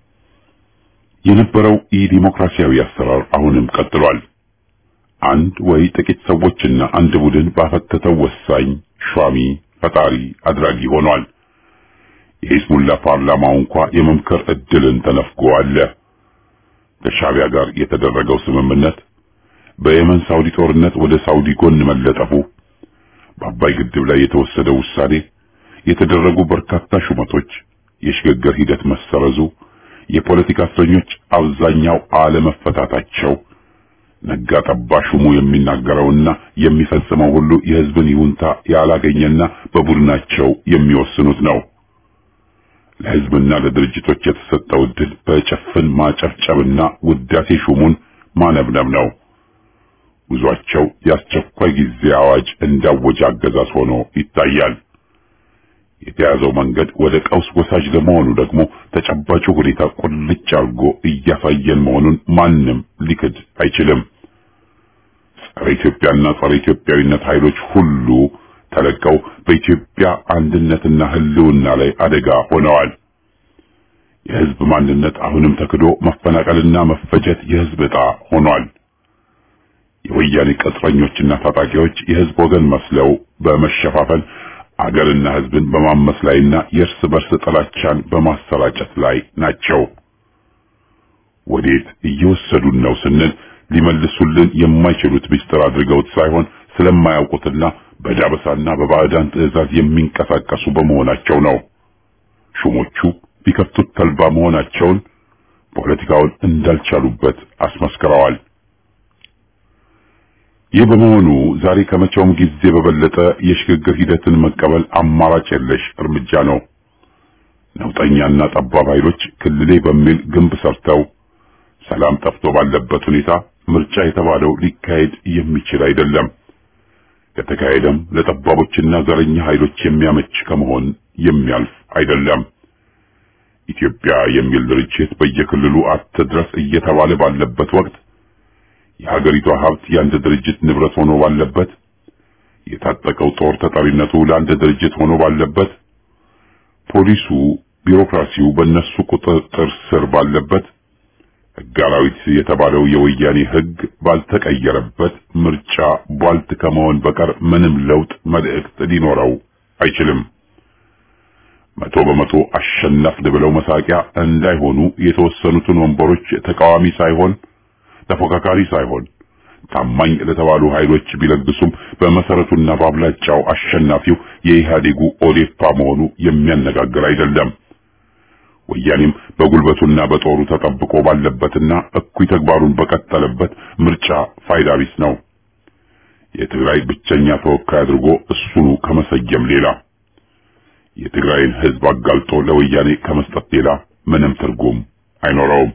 Speaker 5: የነበረው ኢዲሞክራሲያዊ አሰራር አሁንም ቀጥሏል። አንድ ወይ ጥቂት ሰዎችና አንድ ቡድን ባፈተተው ወሳኝ ሿሚ ፈጣሪ አድራጊ ሆኗል። የሂዝቡላ ፓርላማው እንኳ የመምከር እድልን ተነፍጎ አለ። ከሻቢያ ጋር የተደረገው ስምምነት፣ በየመን ሳውዲ ጦርነት ወደ ሳውዲ ጎን መለጠፉ፣ በአባይ ግድብ ላይ የተወሰደው ውሳኔ፣ የተደረጉ በርካታ ሹመቶች፣ የሽግግር ሂደት መሰረዙ፣ የፖለቲካ እስረኞች አብዛኛው አለመፈታታቸው፣ ነጋ ጠባ ሹሙ የሚናገረውና የሚፈጽመው ሁሉ የሕዝብን ይሁንታ ያላገኘና በቡድናቸው የሚወስኑት ነው። ለሕዝብና ለድርጅቶች የተሰጠው ዕድል በጭፍን ማጨብጨብና ውዳሴ ሹሙን ማነብነብ ነው። ጉዟቸው የአስቸኳይ ጊዜ አዋጅ እንዳወጀ አገዛዝ ሆኖ ይታያል። የተያዘው መንገድ ወደ ቀውስ ወሳጅ ለመሆኑ ደግሞ ተጨባጩ ሁኔታ ቁልጭ አድርጎ እያሳየን መሆኑን ማንም ሊክድ አይችልም። ጸረ ኢትዮጵያና ጸረ ኢትዮጵያዊነት ኃይሎች ሁሉ ተለቀው በኢትዮጵያ አንድነትና ሕልውና ላይ አደጋ ሆነዋል። የሕዝብ ማንነት አሁንም ተክዶ መፈናቀልና መፈጀት የሕዝብ ዕጣ ሆኗል። የወያኔ ቅጥረኞችና ታጣቂዎች የሕዝብ ወገን መስለው በመሸፋፈን አገርና ሕዝብን በማመስ ላይና የእርስ በርስ ጥላቻን በማሰራጨት ላይ ናቸው። ወዴት እየወሰዱን ነው ስንል ሊመልሱልን የማይችሉት ምስጢር አድርገውት ሳይሆን ስለማያውቁትና በዳበሳና በባዕዳን ትዕዛዝ የሚንቀሳቀሱ በመሆናቸው ነው። ሹሞቹ ቢከፍቱት ተልባ መሆናቸውን ፖለቲካውን እንዳልቻሉበት አስመስክረዋል። ይህ በመሆኑ ዛሬ ከመቼውም ጊዜ በበለጠ የሽግግር ሂደትን መቀበል አማራጭ የለሽ እርምጃ ነው። ነውጠኛና ጠባብ ኃይሎች ክልሌ በሚል ግንብ ሰርተው ሰላም ጠፍቶ ባለበት ሁኔታ ምርጫ የተባለው ሊካሄድ የሚችል አይደለም። ከተካሄደም ለጠባቦችና ዘረኛ ኃይሎች የሚያመች ከመሆን የሚያልፍ አይደለም። ኢትዮጵያ የሚል ድርጅት በየክልሉ አትድረስ እየተባለ ባለበት ወቅት የሀገሪቷ ሀብት የአንድ ድርጅት ንብረት ሆኖ ባለበት የታጠቀው ጦር ተጠሪነቱ ለአንድ ድርጅት ሆኖ ባለበት ፖሊሱ፣ ቢሮክራሲው በእነሱ ቁጥጥር ስር ባለበት ሕግ አራዊት የተባለው የወያኔ ሕግ ባልተቀየረበት ምርጫ ቧልት ከመሆን በቀር ምንም ለውጥ መልእክት ሊኖረው አይችልም። መቶ በመቶ አሸነፍን ብለው መሳቂያ እንዳይሆኑ የተወሰኑትን ወንበሮች ተቃዋሚ ሳይሆን ተፎካካሪ ሳይሆን ታማኝ ለተባሉ ኃይሎች ቢለግሱም በመሰረቱና በአብላጫው አሸናፊው የኢህአዴጉ ኦዴፓ መሆኑ የሚያነጋግር አይደለም። ወያኔም በጉልበቱና በጦሩ ተጠብቆ ባለበትና እኩይ ተግባሩን በቀጠለበት ምርጫ ፋይዳ ቢስ ነው። የትግራይ ብቸኛ ተወካይ አድርጎ እሱኑ ከመሰየም ሌላ የትግራይን ህዝብ አጋልጦ ለወያኔ ከመስጠት ሌላ ምንም ትርጉም አይኖረውም።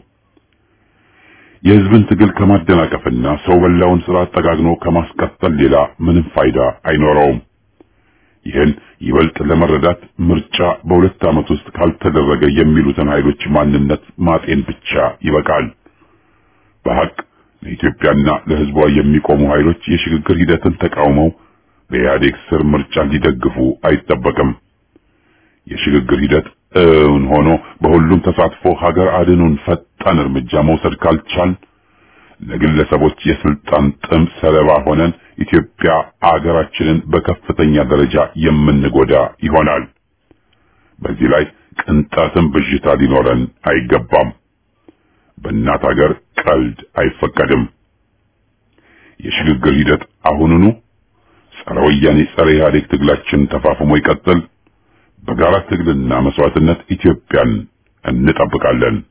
Speaker 5: የህዝብን ትግል ከማደናቀፍና ሰው በላውን ስርዓት ጠጋግኖ ከማስቀጠል ሌላ ምንም ፋይዳ አይኖረውም። ይህን ይበልጥ ለመረዳት ምርጫ በሁለት ዓመት ውስጥ ካልተደረገ የሚሉትን ኃይሎች ማንነት ማጤን ብቻ ይበቃል። በሐቅ ለኢትዮጵያና ለህዝቧ የሚቆሙ ኃይሎች የሽግግር ሂደትን ተቃውመው በኢህአዴግ ስር ምርጫ ሊደግፉ አይጠበቅም። የሽግግር ሂደት እውን ሆኖ በሁሉም ተሳትፎ ሀገር አድኑን ፈጣን እርምጃ መውሰድ ካልቻል ለግለሰቦች የስልጣን ጥም ሰለባ ሆነን ኢትዮጵያ አገራችንን በከፍተኛ ደረጃ የምንጎዳ ይሆናል። በዚህ ላይ ቅንጣትም ብዥታ ሊኖረን አይገባም። በእናት ሀገር ቀልድ አይፈቀድም። የሽግግር ሂደት አሁኑኑ ጸረ ወያኔ ጸረ ኢህአዴግ ትግላችን ተፋፍሞ ይቀጥል። በጋራ ትግልና መስዋዕትነት ኢትዮጵያን እንጠብቃለን።